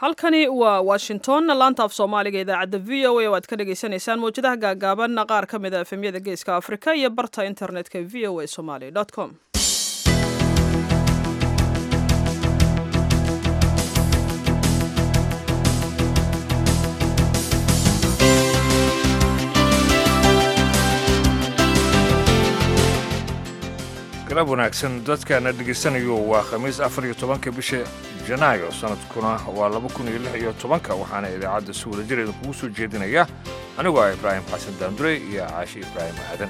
halkani waa washington laanta af soomaaliga idaacadda v o a oo aad ka dhagaysanaysaan mawjadaha gaagaaban qaar ka mid a efemyada geeska afrika iyo barta internetka v o a somaly com galab wanaagsan dadkaana dhegaysanayo waa khamiis afar iyo tobanka bisha janaayo sanadkuna waa laba kun iyo lix iyo tobanka waxaana idaacadda si wada jir idinkugu soo jeedinaya anigoo ah ibraahim xasan daandure iyo caashi ibraahim aadan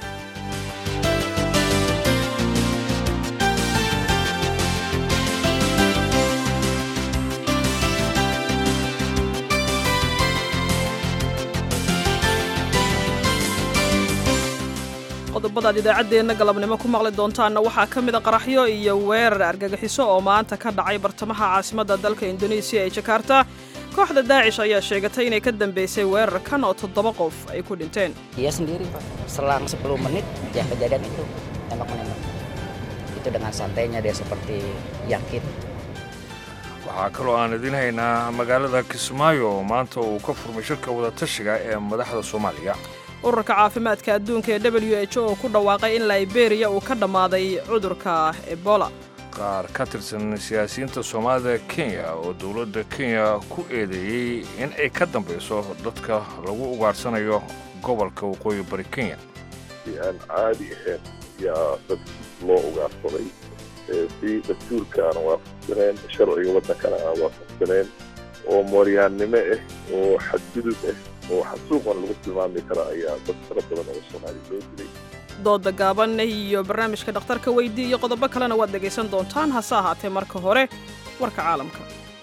qodobadaad idaacaddeenna galabnimo ku maqli doontaanna waxaa ka mid a qaraxyo iyo weerar argagixiso oo maanta ka dhacay bartamaha caasimadda dalka indonesiya ee jakarta kooxda daacish ayaa sheegatay inay ka dambaysay weerarkan oo toddoba qof ay ku dhinteen Dia sendiri Pak, selang 10 menit ya kejadian itu tembak-menembak. Itu dengan santainya dia seperti yakin. waxaa kaloo aan idiin haynaa magaalada kismaayo oo maanta uu ka furmay shirka wadatashiga ee madaxda soomaaliya ururka caafimaadka adduunka ee w h o oo ku dhawaaqay in liberiya uu ka dhammaaday cudurka ebola qaar ka tirsan siyaasiyiinta soomaalida kenya oo dowladda kenya ku eedeeyey in ay ka dambayso dadka lagu ugaarsanayo gobolka waqooyi bari kenya si aan caadi ahayn yaa dad loo ugaarsaday ee si dastuurka aan waafaqsaneen sharciga waddankana aan waafaqsaneen oo mooryaannimo ah oo xadgudub ah oo xasuuqan lagu tilmaami kara ayaa dad fara badan oo soomaali loo dilay dooda gaaban iyo barnaamijka dhakhtarka weydii iyo qodobo kalena waad dhegaysan doontaan hase ahaatee marka hore warka caalamka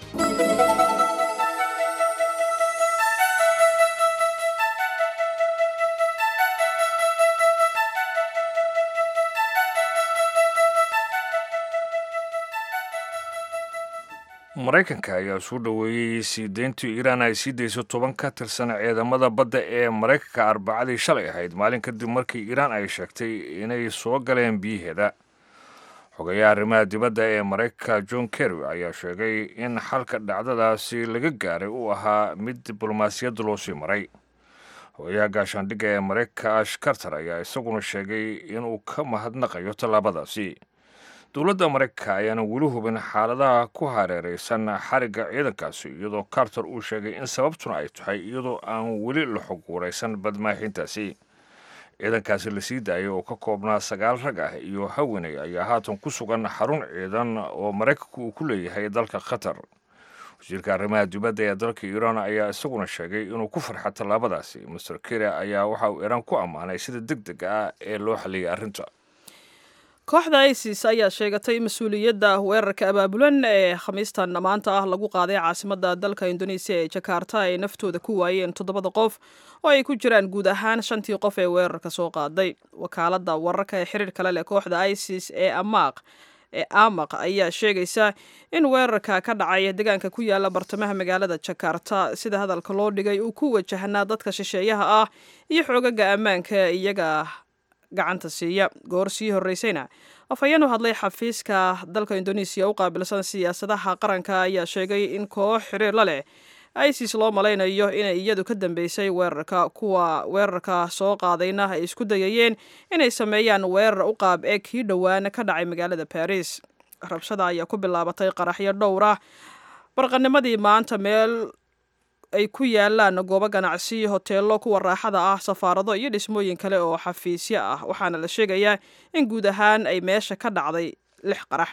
maraykanka ayaa soo dhoweeyey sii deyntii iiraan ay sii dayso toban ka tirsan ciidamada badda ee maraykanka arbacadii shalay ahayd maalin kadib markii iiraan ay sheegtay inay soo galeen biyaheeda xogayaha arrimaha dibadda ee maraykanka john kerry ayaa sheegay in xalka dhacdadaasi laga gaaray uu ahaa mid diblomaasiyadda loo sii maray xogayaha gaashaandhigga ee maraykanka ash carter ayaa isaguna sheegay inuu ka mahadnaqayo tallaabadaasi dowladda maraykanka ayaana weli hubin xaaladaha ku hareeraysan xarigga ciidankaasi iyadoo carter uu sheegay in sababtuna ay tahay iyadoo aan weli la xog waraysan badmaaxintaasi ciidankaasi la sii daayay oo ka koobnaa sagaal rag ah iyo haweeney ayaa haatan ku sugan xarun ciidan oo maraykanku uu ku leeyahay dalka qatar wasiirka arrimaha dibadda ee dalka iiraan ayaa isaguna sheegay inuu ku farxa tallaabadaasi master kere ayaa waxa uu iiraan ku ammaanay sida deg deg ah ee loo xaliyay arrinta kooxda isis ayaa sheegatay mas-uuliyadda weerarka abaabulan ee khamiistan maanta ah lagu qaaday caasimadda dalka indonesiya ee jakarta ay naftooda ku waayeen toddobada qof oo ay ku jiraan guud ahaan shantii qof ee weerarka soo qaaday wakaaladda wararka ee xiriir kale leh kooxda isis ee amaaq ee amaq ayaa sheegaysa in weerarka ka dhacay deegaanka ku yaala bartamaha magaalada jakarta sida hadalka loo dhigay uu ku wajahnaa dadka shisheeyaha ah iyo xoogaga ammaanka iyaga gacanta siiya goor sii horreysayna afhayeen u hadlay xafiiska dalka indonesiya u qaabilsan siyaasadaha qaranka ayaa sheegay in koox xiriir la leh isis loo malaynayo inay iyadu ka dambeysay weerarka kuwa weerarka soo qaadayna ay isku dayayeen inay sameeyaan weerar u qaab ee kii dhowaana ka dhacay magaalada baris rabshada ayaa ku bilaabatay qaraxyo dhowr ah barqanimadii maanta meel ay ku yaalaan goobo ganacsi hoteello kuwa raaxada ah safaarado iyo dhismooyin kale oo xafiisyo ah waxaana la sheegayaa in guud ahaan ay meesha ka dhacday lix qarax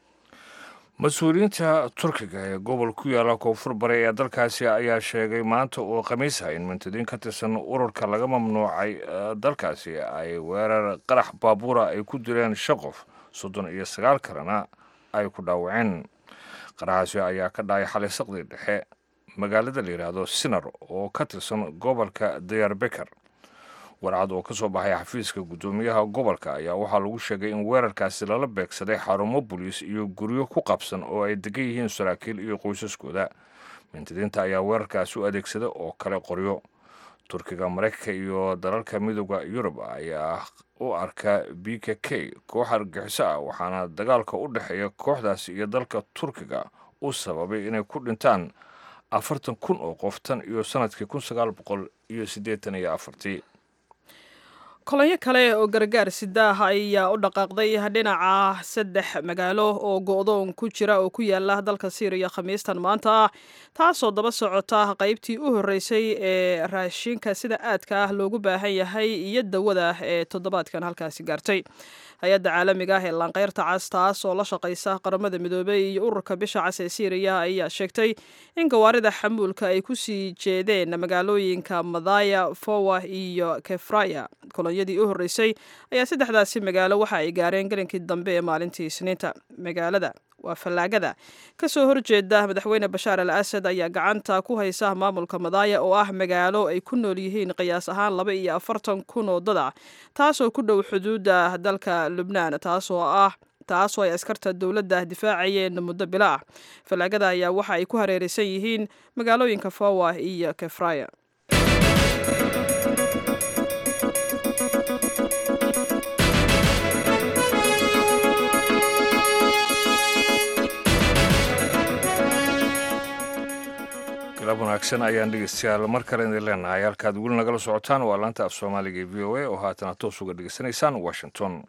mas-uuliyiinta turkiga ee gobol ku yaala koonfur bare ee dalkaasi ayaa sheegay maanta oo khamiisa in mantadiin ka tirsan ururka laga mamnuucay dalkaasi ay weerar qarax baabuura ay ku direen shan qof soddon iyo sagaal kalena ay ku dhaawaceen qaraxaasi ayaa ka dhacay xalay saqdii dhexe magaalada la yidhaahdo sinar oo ka tirsan gobolka diyarbekar warcad oo ka soo baxay xafiiska guddoomiyaha gobolka ayaa waxaa lagu sheegay in weerarkaasi lala beegsaday xarumo boliis iyo guryo ku qabsan oo ay degan yihiin saraakiil iyo qoysaskooda mintidiinta ayaa weerarkaasi u adeegsada oo kale qoryo turkiga maraykanka iyo dalalka midooda yurub ayaa u arka b k k koox argaxiso ah waxaana dagaalka u dhexeeya kooxdaasi iyo dalka turkiga u sababay inay ku dhintaan afartan kun oo qof tan iyo sanadkii kun sagaal boqol iyo siddeetan iyo afartii kolonyo kale oo gargaar sidaah ayaa u dhaqaaqday dhinaca saddex magaalo oo go-doon ku jira oo ku yaala dalka syriya khamiistan maanta ah taasoo daba socota qaybtii u horreysay ee raashinka sida aadka ah loogu baahan yahay iyo dawada ee toddobaadkan halkaasi gaartay hay-adda caalamiga ah ee laanqeyrta cas taas oo la shaqaysa qaramada midoobey iyo ururka bisha cas ee syriya ayaa sheegtay in gawaarida xamuulka ay kusii jeedeen magaalooyinka madaya fowa iyo kefraya kolonyadii u horreysay ayaa saddexdaasi magaalo waxa ay gaareen gelinkii dambe ee maalintii isniinta magaalada waa fallaagada ka soo horjeeda madaxweyne bashaar al asad ayaa gacanta ku haysa maamulka madaaya oo ah magaalo ay ku nool yihiin qiyaas ahaan laba iyo afartan kun oo dad ah taasoo ku dhow xuduudda dalka lubnaan taasoo ah taasoo ay askarta dowladda difaacayeen muddo bilo ah fallaagada ayaa waxa ay ku hareeraysan yihiin magaalooyinka fowa iyo kefraya galab wanaagsan ayaan dhegeystayaal mar kale idin leenahay halkaad weli nagala socotaan waa laanta af soomaaliga ee v o a oo haatana toos uga dhegeysanaysaan washington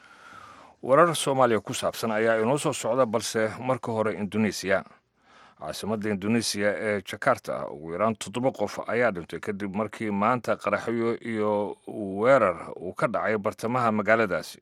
warar soomaaliya ku saabsan ayaa inoo soo socda balse marka hore indonesiya caasimadda indonesiya ee jakarta ugu yaraan toddoba qof ayaa dhintay kadib markii maanta qaraxyo iyo weerar uu ka dhacay bartamaha magaaladaasi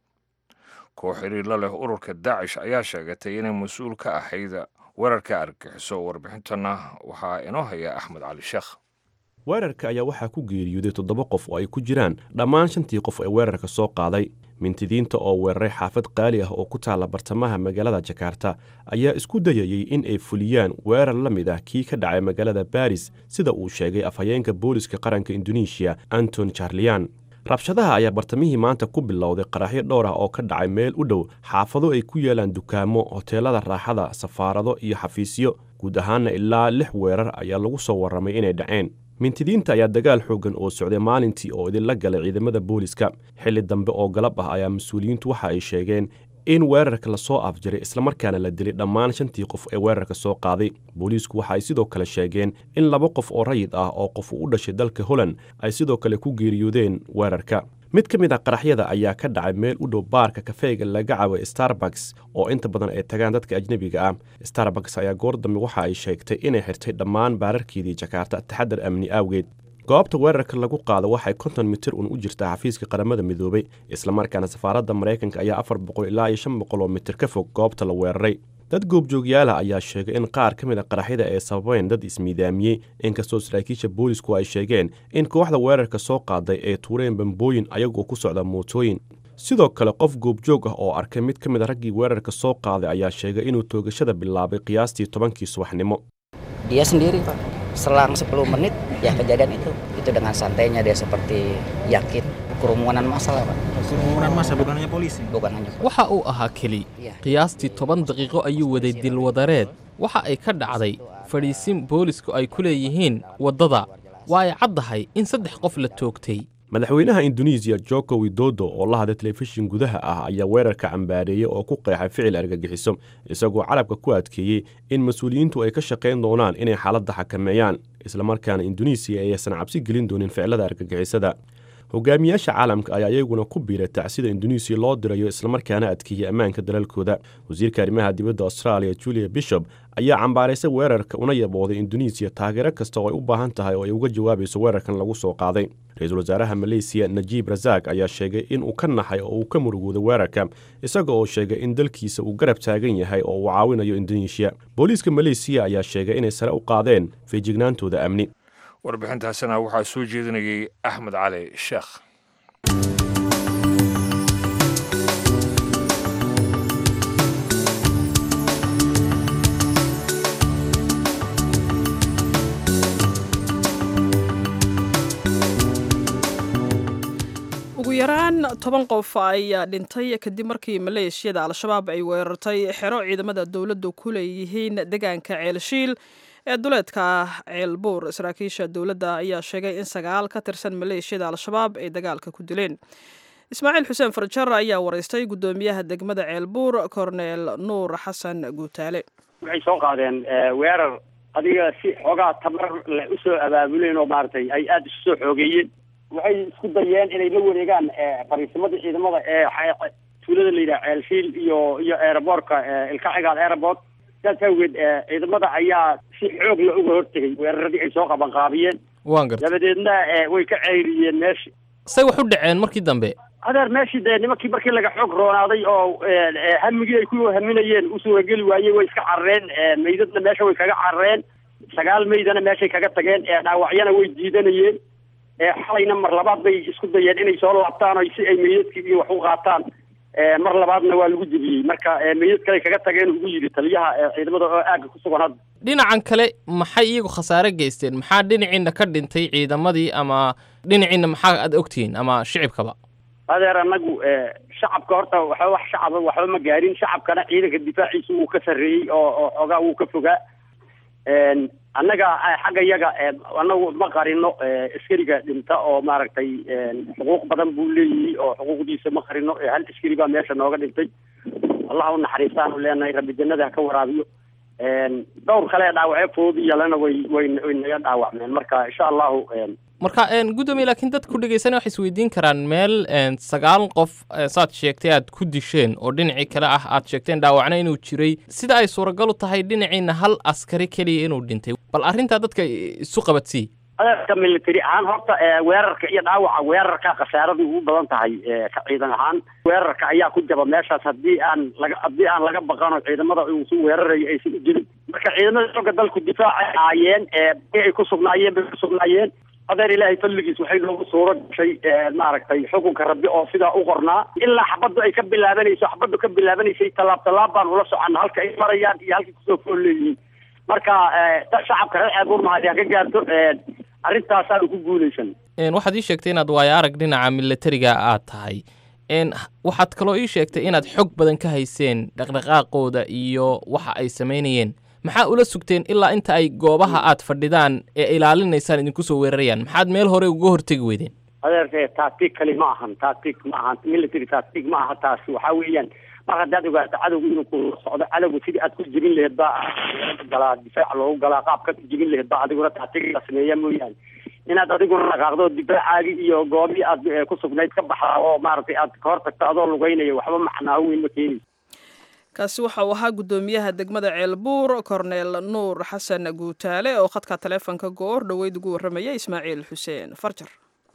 koox xiriirla leh ururka daacish ayaa sheegatay inay mas-uul ka ahayd weerarka argagixiso warbixintana waxaa inoo haya axmed cali sheekh weerarka ayaa waxaa ku geeriyooday toddoba qof oo ay ku jiraan dhammaan shantii qof ee weerarka soo qaaday mintidiinta oo weeraray xaafad qaali ah oo ku taalla bartamaha magaalada jakarta ayaa isku dayayey in ay fuliyaan weerar la mid ah kii ka dhacay magaalada baris sida uu sheegay afhayeenka booliska qaranka indonesiya anton charlian rabshadaha ayaa bartamihii maanta ku bilowday qaraxyo dhowr ah oo ka dhacay meel u dhow xaafado ay ku yaalaan dukaamo hoteelada raaxada safaarado iyo xafiisyo guud ahaanna ilaa lix weerar ayaa lagu soo warramay inay dhaceen mintidiinta ayaa dagaal xooggan oo socday maalintii oo idinla galay ciidamada booliska xilli dambe oo galab ah ayaa mas-uuliyiintu waxa ay sheegeen in weerarka lasoo afjiray islamarkaana la dilay dhammaan shantii qof ee weerarka soo qaaday booliisku waxa ay sidoo kale sheegeen in laba qof oo rayid ah oo qof u dhashay dalka holland ay sidoo kale ku geeriyoodeen weerarka mid ka mid ah qaraxyada ayaa ka dhacay meel u dhow baarka kafeega laga caway starbucks oo inta badan ay tagaan dadka ajnebiga ah starbucks ayaa goor dambe waxa ay sheegtay inay xirtay dhammaan baararkeedii jakarta taxadar amni awgeed goobta weerarka lagu qaado waxay konton mitir un u jirtaa xafiiska qaramada midoobay islamarkaana safaaradda maraykanka ayaa afar boqol ilaa iyo shan boqol oo mitir ka fog goobta la weeraray dad goobjoogyaala ayaa sheegay in qaar ka mid a qaraxyada ay sababeen dad ismiidaamiyey inkastoo saraakiisha boolisku ay sheegeen in kooxda weerarka soo qaaday ay tuureen bambooyin ayagoo ku socda mootooyin sidoo kale qof goobjoog ah oo arkay mid ka mid a raggii weerarka soo qaaday ayaa sheegay inuu toogashada bilaabay qiyaastii tobankii subaxnimo Dia sendiri Pak, selang 10 menit ya kejadian itu. Itu dengan santainya dia seperti yakin kerumunan massa lah Pak. kerumunan massa bukan hanya polisi Bukan hanya polisi. waxa uu ahaa keli Iya. qiyaastii toban daqiiqo ayuu waday dilwadareed waxa ay ka dhacday fadhiisin boolisku ay ku leeyihiin waddada waa ay caddahay in saddex qof la toogtay madaxweynaha indonesiya joko widodo oo la hadlay telefishin gudaha ah ayaa weerarka cambaareeyey oo ku qeexay ficil argagixiso isagoo carabka ku adkeeyey in mas-uuliyiintu ay ka shaqayn doonaan inay xaaladda xakameeyaan islamarkaana indonesiya aysan cabsi gelin doonin ficilada argagixisada hogaamiyaasha caalamka ayaa iyaguna ku biiray tacsida indonesiya loo dirayo islamarkaana adkeeyey ammaanka dalalkooda wasiirka arrimaha dibadda australia julia bishop ayaa cambaaraysay weerarka una yabooday indonesiya taageero kasta oo ay u baahan tahay oo ay uga jawaabayso weerarkan lagu soo qaaday ra-iisul wasaaraha maleysiya najiib rasaaq ayaa sheegay in uu ka naxay oo uu ka murugooday weerarka isaga oo sheegay in dalkiisa uu garab taagan yahay oo uu caawinayo indonesiya booliiska maleysiya ayaa sheegay inay sare u qaadeen feejignaantooda amni warbixintaasina waxaa soo jeedinayay axmed cali sheekh ugu yaraan toban qof ayaa dhintay kadib markii maleeshiyada al-shabaab ay weerartay xero ciidamada dowladdu ku leeyihiin deegaanka ceelshiil ee duleedka ceelbuur saraakiisha dowladda ayaa sheegay in sagaal ka tirsan maleeshiyada al-shabaab ay dagaalka ku dileen ismaaciil xuseen farjar ayaa waraystay guddoomiyaha degmada ceelbuur korneel nuur xasan guutaale waxay soo qaadeen eh, weerar adiga si xoogaa tabar leh usoo abaabuleen oo maaragtay ay aada isu soo xoogeeyeen waxay isku dayeen inay la wareegaan fariisimada ciidamada ee tuulada la yidhaha ceelshiil iyo iyo aeroboortka ilkacigaal airport saas awgeed ciidamada ayaa si xoog la uga hortegay weeraradii ay soo qabanqaabiyeen waan gartay dabadeedna way ka ceyriyeen meeshi say wax u dhaceen markii dambe adeer meeshii dee nimankii markii laga xoog roonaaday oo hamigii ay ku haminayeen u suurageli waayey way iska carareen meydadna meesha way kaga carareen sagaal meydana meeshay kaga tageen dhaawacyana way diidanayeen xalayna mar labaad bay isku dayeen inay soo laabtaan o si ay meydadkii iyo wax u qaataan mar labaadna waa lagu jebiyey marka meydad kale kaga tageen ugu yidhi taliyaha ciidamada oo aagga ku sugan hadda dhinacan kale maxay iyagu khasaare geysteen maxaa dhinaciina ka dhintay ciidamadii ama dhinaciina maxaa aad ogtihiin ama shicibkaba adeer anagu shacabka horta waxba wax shacaba waxba ma gaarin shacabkana ciidanka difaaciisa wuu ka sarreeyey oo oo xoogaa wuu ka fogaa annaga xagga yaga anagu ma qarino askariga dhinta oo maaragtay xuquuq badan buu leeyihi oo xuquuqdiisa ma qarino hal askari baa meesha nooga dhintay allah u naxariistaanu leenahay rabbi jannada ha ka waraabiyo dhowr kale dhaawacyo fudud iyalana way way way naga dhaawacmeen marka insha allahu marka gudoomiye laakiin dadku dhegeysanaya waxay isweydiin karaan meel sagaal qof saad sheegtay aad ku disheen oo dhinacii kale ah aad sheegteen dhaawacna inuu jiray sida ay suuragal u tahay dhinaciina hal askari keliya inuu dhintay bal arrintaa dadka isu qabadsii adeerka military ahaan horta weerarka iyo dhaawaca weerarka khasaaradu ugu badan tahay ka ciidan ahaan weerarka ayaa ku jaba meeshaas haddii aan laga haddii aan laga baqano ciidamada uu su weerarayo aysan u jirin marka ciidamada xooga dalku difaacay ahaayeen ay ku sugnaayeen bay ku sugnaayeen adeer ilaahay fadligiis waxay noogu suuro gashay maaragtay xukunka rabbi oo sidaa u qornaa ilaa xabaddu ay ka bilaabanayso xabaddu ka bilaabanaysay tallaab tallaab baan ula soconna halka ay marayaan iyo halkay kusoo fool leeyihiin marka shacabka reer ceebuurmahadi ha ka gaarto arrintaasaanu ku guulaysan waxaad ii sheegtay inaad waayo arag dhinaca militariga aad tahay waxaad kaloo ii sheegtay inaad xog badan ka hayseen dhaqdhaqaaqooda iyo waxa ay samaynayeen maxaa ula sugteen ilaa inta ay goobaha aad fadhidaan ee ilaalinaysaan idinku soo weerarayaan maxaad meel hore uga hortegi weydeen adeer tactic kali ma ahan tactic ma ahan military tactic ma aha taasi waxaa weeyaan mar haddaad ogaato cadowga inuu kula socdo cadowga sidii aad ku jebin laheed baa galaa difaac loogu galaa qaabka ku jebin laheed baa adiguna tactic la sameeya mooyaane inaad adiguna dhaqaaqdo difaacaagi iyo goobii aad ku sugnayd ka baxda oo maaragtay aad ka hor tagto adoo lugeynaya waxba macnaaho weyn ma keenayso kaasi waxa uu ahaa guddoomiyaha degmada ceelbuur korneel nuur xasan guutaale oo khadka taleefonka goor dhoweyd ugu warramaya ismaaciil xuseen farjar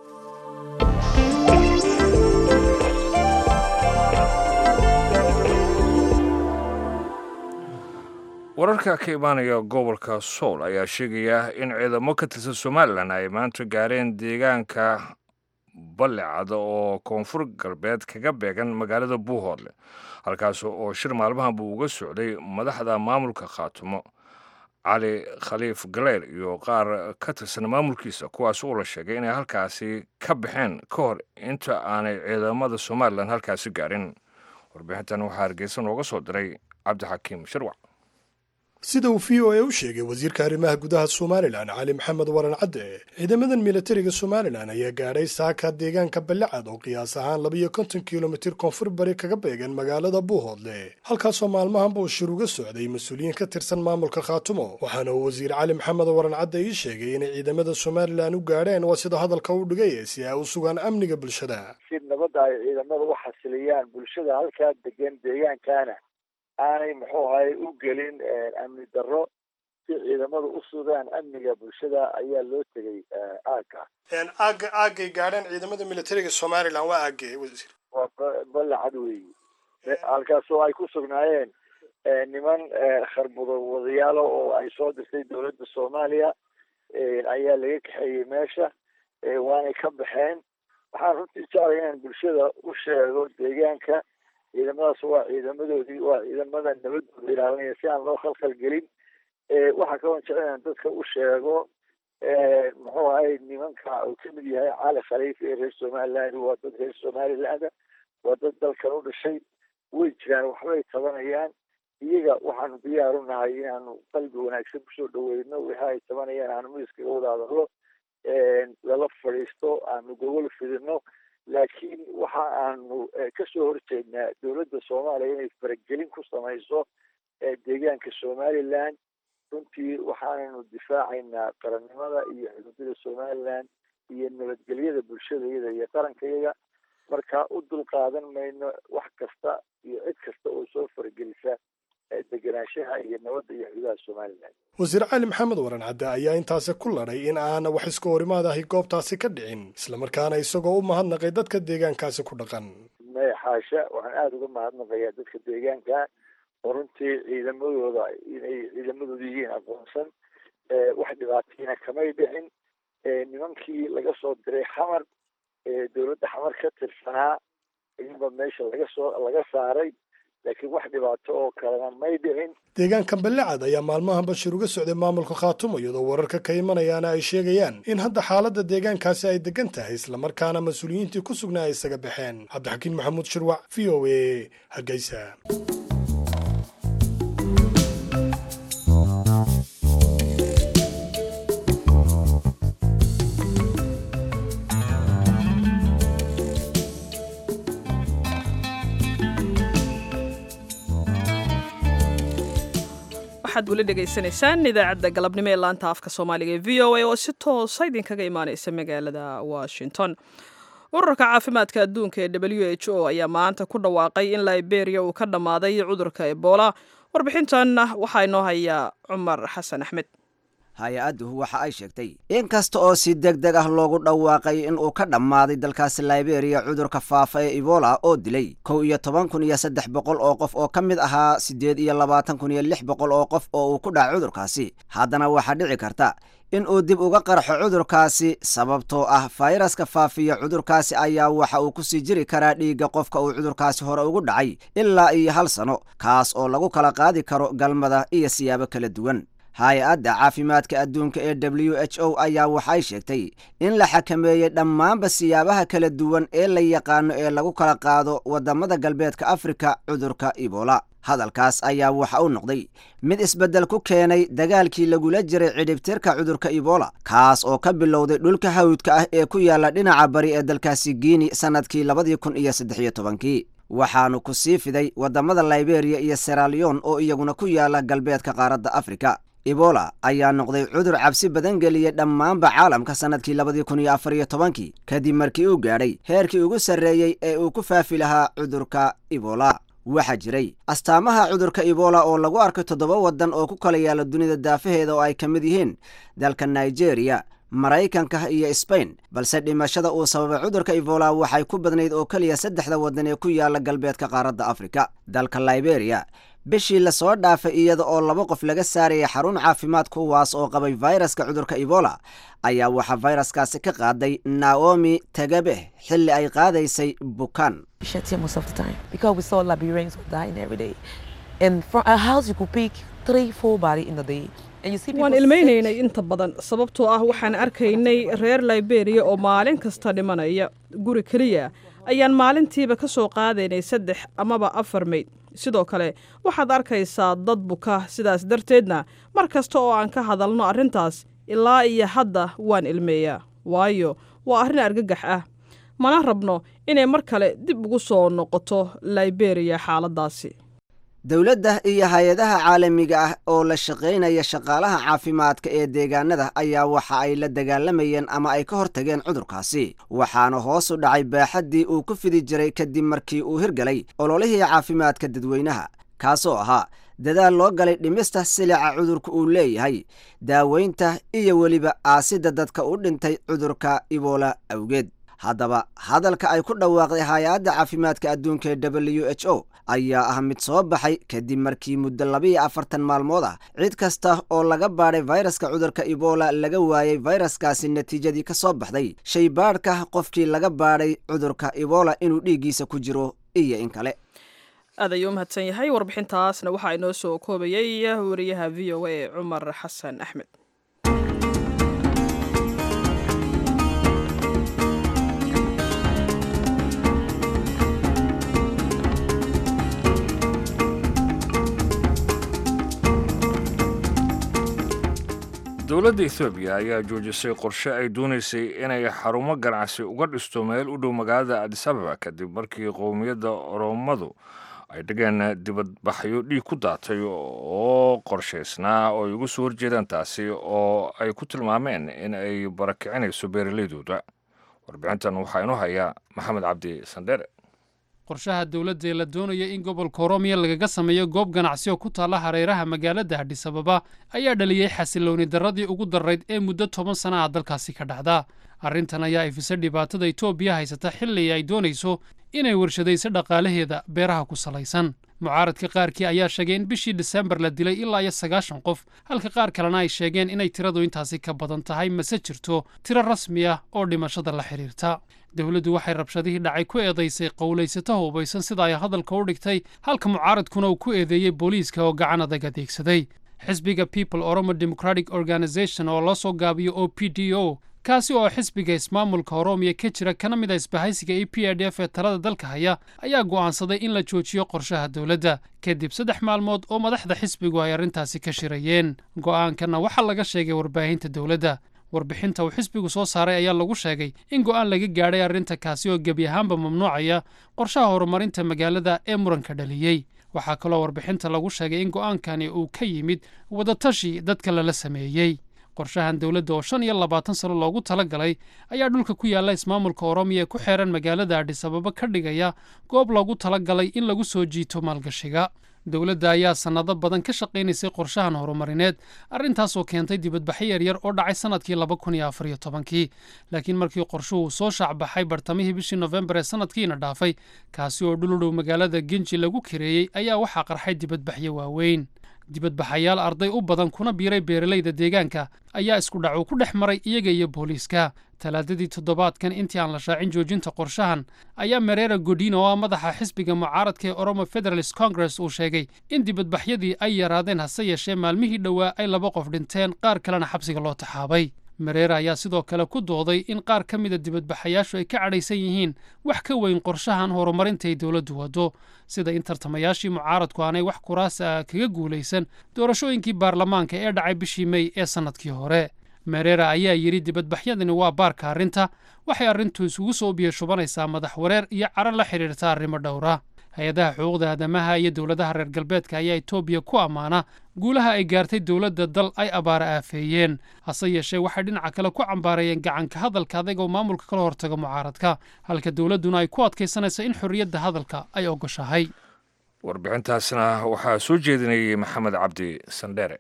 wararka ka imaanaya gobolka sool ayaa sheegaya in ciidamo ka tirsan somalilan ay maanta gaareen deegaanka ballecada oo koonfur galbeed kaga beegan magaalada buuhoodle halkaas oo shir maalmahan buu uga socday madaxda maamulka khaatumo cali khaliif galeyr iyo qaar ka tirsan maamulkiisa kuwaas oo la sheegay inay halkaasi ka baxeen ka hor inta aanay ciidamada somalilan halkaasi gaarin warbixintan waxaa hargeysa nooga soo diray cabdixakiim shirwac sida uu v o a u sheegay wasiirka arrimaha gudaha somalilan cali maxamed waran cadde ciidamadan militariga somalilan ayaa gaadhay saaka deegaanka ballicad oo qiyaas ahaan labiyo konton kilomitir koonfur bari kaga beegan magaalada buuhoodle halkaasoo maalmahanba uu shir uga socday mas-uuliyiin ka tirsan maamulka khaatumo waxaana uu wasiir cali maxamed waran cadde ii sheegay inay ciidamada somalilan u gaadheen waa sida hadalka u dhigay si ay u sugaan amniga bulshada si nabadda ay ciidamada u xasiliyaan bulshada halkaa degan deegaankaana aanay muxuu ahay u gelin amni darro si ciidamada u sugaan amniga bulshada ayaa loo tegay aagga aaga aagay gaadheen ciidamada militariga somalilan waa aagee wasiir waa balacad weeyi halkaasoo ay ku sugnaayeen niman kharbudo wadayaalo oo ay soo dirtay dowladda soomaaliya ayaa laga kaxeeyey meesha waanay ka baxeen waxaan runtii jeclay inaan bulshada u sheego deegaanka ciidamadaas waa ciidamadoodii waa ciidamada nabadooda ilaalinaya si aan loo khalkhal gelin waxaa kaloo jecel inaan dadka u sheego muxuu ahay nimanka uu kamid yahay cali khaliif ee reer somaliland waa dad reer somaliland waa dad dalkan u dhashay way jiraan waxbay tabanayaan iyaga waxaanu diyaar u nahay inaanu qalbi wanaagsan kusoo dhaweyno waxa ay tabanayaan aanu miiskaga wada hadallo lala fadhiisto aanu gogol fidino laakiin waxa aanu kasoo horjeednaa dowladda soomaaliya inay faragelin ku samayso deegaanka somaliland runtii waxaanaynu difaacaynaa qarannimada iyo xuduudada somaliland iyo nabadgelyada bulshadayada iyo qarankayaga marka u dulqaadan mayno wax kasta iyo cid kasta oo soo faragelisa degenaanshaha iyo nabadda iyo xuduudaha somaliland wasiir cali maxamed waran cadde ayaa intaasi ku ladhay in aana wax iska horimaad ahi goobtaasi ka dhicin islamarkaana isagoo u mahadnaqay dadka deegaankaasi ku dhaqan maya xaasha waxaan aada uga mahadnaqayaa dadka deegaanka oo runtii ciidamadooda inay ciidamadooda yihiin aqoonsan wax dhibaatayna kamay dhicin nimankii laga soo diray xamar dowladda xamar ka tirsanaa iyaba meesha laga soo laga saaray laakiin wax dhibaato oo kalena may dhicin deegaanka ballecad ayaa maalmahan bashir uga socday maamulka khaatumo iyadoo wararka ka imanayaana ay sheegayaan in hadda xaaladda deegaankaasi ay degan tahay islamarkaana mas-uuliyiintii ku sugnaa ay isaga baxeen cabdixakiin maxamuud shirwac v o a hargeysa waxaad weli dhegaysanaysaan idaacadda galabnimo ee laanta afka soomaaliga ee v o a oo si toosa idinkaga imaaneysa magaalada washington ururka caafimaadka adduunka ee w h o ayaa maanta ku dhawaaqay in liberia uu ka dhammaaday cudurka ebola warbixintan waxaa inoo hayaa cumar xasan axmed hay-addu waxa ay sheegtay in kasta oo si deg deg ah loogu dhawaaqay in uu ka dhammaaday dalkaasi liberiya cudurka faafa ee ebola oo dilay kow iyo toban kun iyo saddex boqol oo qof oo ka mid ahaa siddeed iyo labaatan kun iyo lix boqol oo qof oo uu ku dhaca cudurkaasi haddana waxaa dhici karta in uu dib uga qarxo cudurkaasi sababtoo ah fayraska faafiya cudurkaasi ayaa waxa uu ku sii jiri karaa dhiigga qofka uu cudurkaasi hore ugu dhacay ilaa iyo hal sano kaas oo lagu kala qaadi karo galmada iyo siyaabo kala duwan hay-adda caafimaadka adduunka ee w h o ayaa waxay sheegtay in la xakameeyey dhammaanba siyaabaha kala duwan ee la yaqaano ee lagu kala qaado waddamada galbeedka afrika cudurka ebola hadalkaas ayaa waxa uu noqday mid isbeddel ku keenay dagaalkii lagula jiray cidhibtirka cudurka ebola kaas oo ka bilowday dhulka hawdka ah ee ku yaalla dhinaca bari ee dalkaasi giini sannadkii labadii kun iyo saddex iyo tobankii waxaanu ku sii fiday waddamada liberiya iyo seralion oo iyaguna ku yaalla galbeedka qaaradda afrika ebola ayaa noqday cudur cabsi badan geliyey dhammaanba caalamka sannadkii labadii kun iyo afar iyo tobankii kadib markii uu gaadhay heerkii ugu sarreeyey ee uu ku faafi lahaa cudurka ebola waxaa jiray astaamaha cudurka ebola oo lagu arkay toddoba waddan oo ku kala yaalla dunida daafaheeda oo ay ka mid yihiin dalka nigeria maraykanka iyo sbain balse dhimashada uu sababay cudurka ebola waxay ku badnayd oo keliya saddexda waddan ee ku yaalla galbeedka qaaradda afrika dalka liberiya bishii lasoo dhaafay iyada oo laba qof laga saaraya xarun caafimaad kuwaas oo qabay fayraska cudurka ebola ayaa waxaa fayraskaasi ka qaaday naomi tagabe xilli ay qaadaysay bukaan waan ilmaynaynay inta badan sababtoo ah waxaan arkaynay reer liberiya oo maalin kasta dhimanaya guri keliya ayaan maalintiiba ka soo qaadaynay saddex amaba afar mayd sidoo kale waxaad arkaysaa dad buka sidaas darteedna mar kasta oo aan ka hadalno arrintaas ilaa iyo hadda waan ilmeeyaa waayo waa arrin argagax ah mana rabno inay mar kale dib ugu soo noqoto liberiya xaaladdaasi dowladda iyo hay-adaha caalamiga ah oo la shaqaynaya shaqaalaha caafimaadka ee deegaanada ayaa waxa ay la dagaalamayeen ama ay ka hortageen cudurkaasi waxaana hoos u dhacay baaxaddii uu ku fidi jiray kadib markii uu hirgalay ololihii caafimaadka dadweynaha kaasoo ahaa dadaal loo galay dhimista silica cudurka uu leeyahay daaweynta iyo weliba aasidda dadka u dhintay cudurka ebola awgeed haddaba hadalka ay ku dhawaaqday hay-adda caafimaadka adduunka ee w h o ayaa ah mid soo baxay kadib markii muddo labiiyo afartan maalmood ah cid kasta oo laga baadhay fayraska cudurka ebola laga waayey fayraskaasi natiijadii ka soo baxday shaybaadhka qofkii laga baadhay cudurka ebola inuu dhiiggiisa ku jiro iyo in kale aad ayuu u mahadsan yahay warbixintaasna waxaa inoo soo koobayay wariyaha v o a cumar xasan axmed dowladda ethoobiya ayaa joojisay qorshe ay doonaysay inay xarumo ganacsi uga dhisto meel u dhow magaalada adisababa kadib markii qowmiyadda oromadu ay dhigeen dibadbaxyo dhiig ku daatay oo qorshaysnaa oo ay uga soo horjeedaan taasi oo ay ku tilmaameen in ay barakicinayso beeralaydooda warbixintan waxaa inoo haya maxamed cabdi sandheere qorshaha dowladda ee la doonaya in gobolka oroomiya lagaga sameeyo goob ganacsi oo ku taalla hareeraha magaalada adhisababa ayaa dhaliyey xasilooni darradii ugu darrayd ee muddo toban sana ah dalkaasi ka dhacda arrintan ayaa ifisa dhibaatada etoobiya haysata xilli ay doonayso inay warshadayso dhaqaalaheeda beeraha ku salaysan mucaaradka qaarkii ayaa sheegay in bishii disembar la dilay ilaa iyo sagaashan qof halka qaar kalena ay sheegeen inay tiradu intaasi ka badan tahay mase jirto tiro rasmi ah oo dhimashada la xidhiirta dowladdu waxay rabshadihii dhacay ku eedaysay qowlaysato hubaysan sida ay hadalka u dhigtay halka mucaaradkuna uu ku eedeeyey booliiska oo gacan adag adeegsaday xisbiga people oromo democratic organization oo loo soo gaabiyo o p d o kaasi oo xisbiga ismaamulka oroomiya ka jira kana mid a isbahaysiga e p d f ee talada dalka haya ayaa go'aansaday in la joojiyo qorshaha dowladda kadib saddex maalmood oo madaxda xisbigu ay arrintaasi ka shirayeen go'aankanna waxaa laga sheegay warbaahinta dowladda warbixinta uu xisbigu soo saaray ayaa lagu sheegay in go'aan laga gaadhay arrinta kaasi oo gebi ahaanba mamnuucaya qorshaha horumarinta magaalada ee muranka dhaliyey waxaa kaloo warbixinta lagu sheegay in go'aankani uu ka yimid wadatashi dadka lala sameeyey qorshahan dowladda oo shan iyo labaatan sano loogu tala galay ayaa dhulka ku yaalla ismaamulka oroomiya ee ku xeeran magaalada adhisababa ka dhigaya goob loogu tala galay in lagu soo jiito maalgashiga dowladda ayaa sannado badan ka shaqaynaysay qorshahan horumarineed arrintaasoo keentay dibadbaxyo yaryar oo dhacay sannadkii laba kun iyo afar iyo tobankii laakiin markii qorshuhu soo shaacbaxay bartamihii bishii nofembar ee sannadkiina dhaafay kaasi oo dhuludhow magaalada genji lagu kareeyey ayaa waxaa qarxay dibadbaxyo waaweyn dibadbaxayaal arday u badan kuna biiray beeralayda deegaanka ayaa isku dhac uu ku dhex maray iyaga iyo booliiska talaadadii toddobaadkan intii aan la shaacin joojinta qorshahan ayaa mareera godin oo ah madaxa xisbiga mucaaradka ee oromo federalist congress uu sheegay in dibadbaxyadii ay yaraadeen hase yeeshee maalmihii dhowaa ay laba qof dhinteen qaar kalena xabsiga loo taxaabay mareera ayaa sidoo kale ku dooday in qaar ka mida dibadbaxayaashu ay ka cadhaysan yihiin wax ka weyn qorshahan horumarintay dowladdu waddo sida in tartamayaashii mucaaradku aanay wax kuraas ah kaga guulaysan doorashooyinkii baarlamaanka ee dhacay bishii mey ee sannadkii hore mareera ayaa yidhi dibadbaxyadani waa baarka arrinta waxay arrintu isugu soo biyashubanaysaa madax wareer iyo caro la xidhiirta arrimo dhowra hay-adaha xuquuqda aadamaha iyo dowladaha reer galbeedka ayaa etoobiya ku ammaana guulaha ay gaartay dowladda dal ay abaara aafeeyeen hase yeeshee waxay dhinaca kale ku cambaareeyeen gacanka hadalka adag oo maamulka kala hortaga mucaaradka halka dowladduna ay ku adkaysanayso in xorriyadda hadalka ay ogoshahay warbixintaasna waxaa soo jeedinayay maxamed cabdi sandheere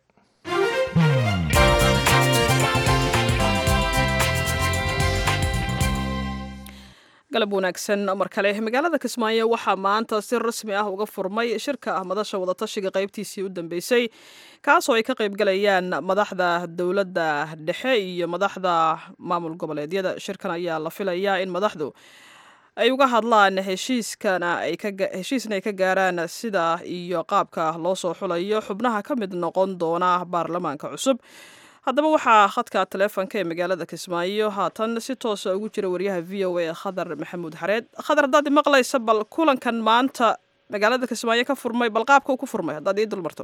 galab wanaagsan mar kale magaalada kismaayo waxaa maanta si rasmi ah uga furmay shirka ah madasha wadatashiga qaybtiisii u dambeysay kaasoo ay ka qaybgalayaan madaxda dowladda dhexe iyo madaxda maamul goboleedyada shirkan ayaa la filayaa in madaxdu ay uga hadlaan heshiiskana heshiisna ay ka gaaraan sida iyo qaabka loo soo xulayo xubnaha ka mid noqon doona baarlamaanka cusub haddaba waxaa khadka taleefonka ee magaalada kismaayo haatan si toosa ugu jira wariyaha v o a khadar maxamuud xareed khadar haddaad maqlaysa bal kulankan maanta magaalada kismaayo ka furmay bal qaabka uu ku furmay haddaad ii dulmarto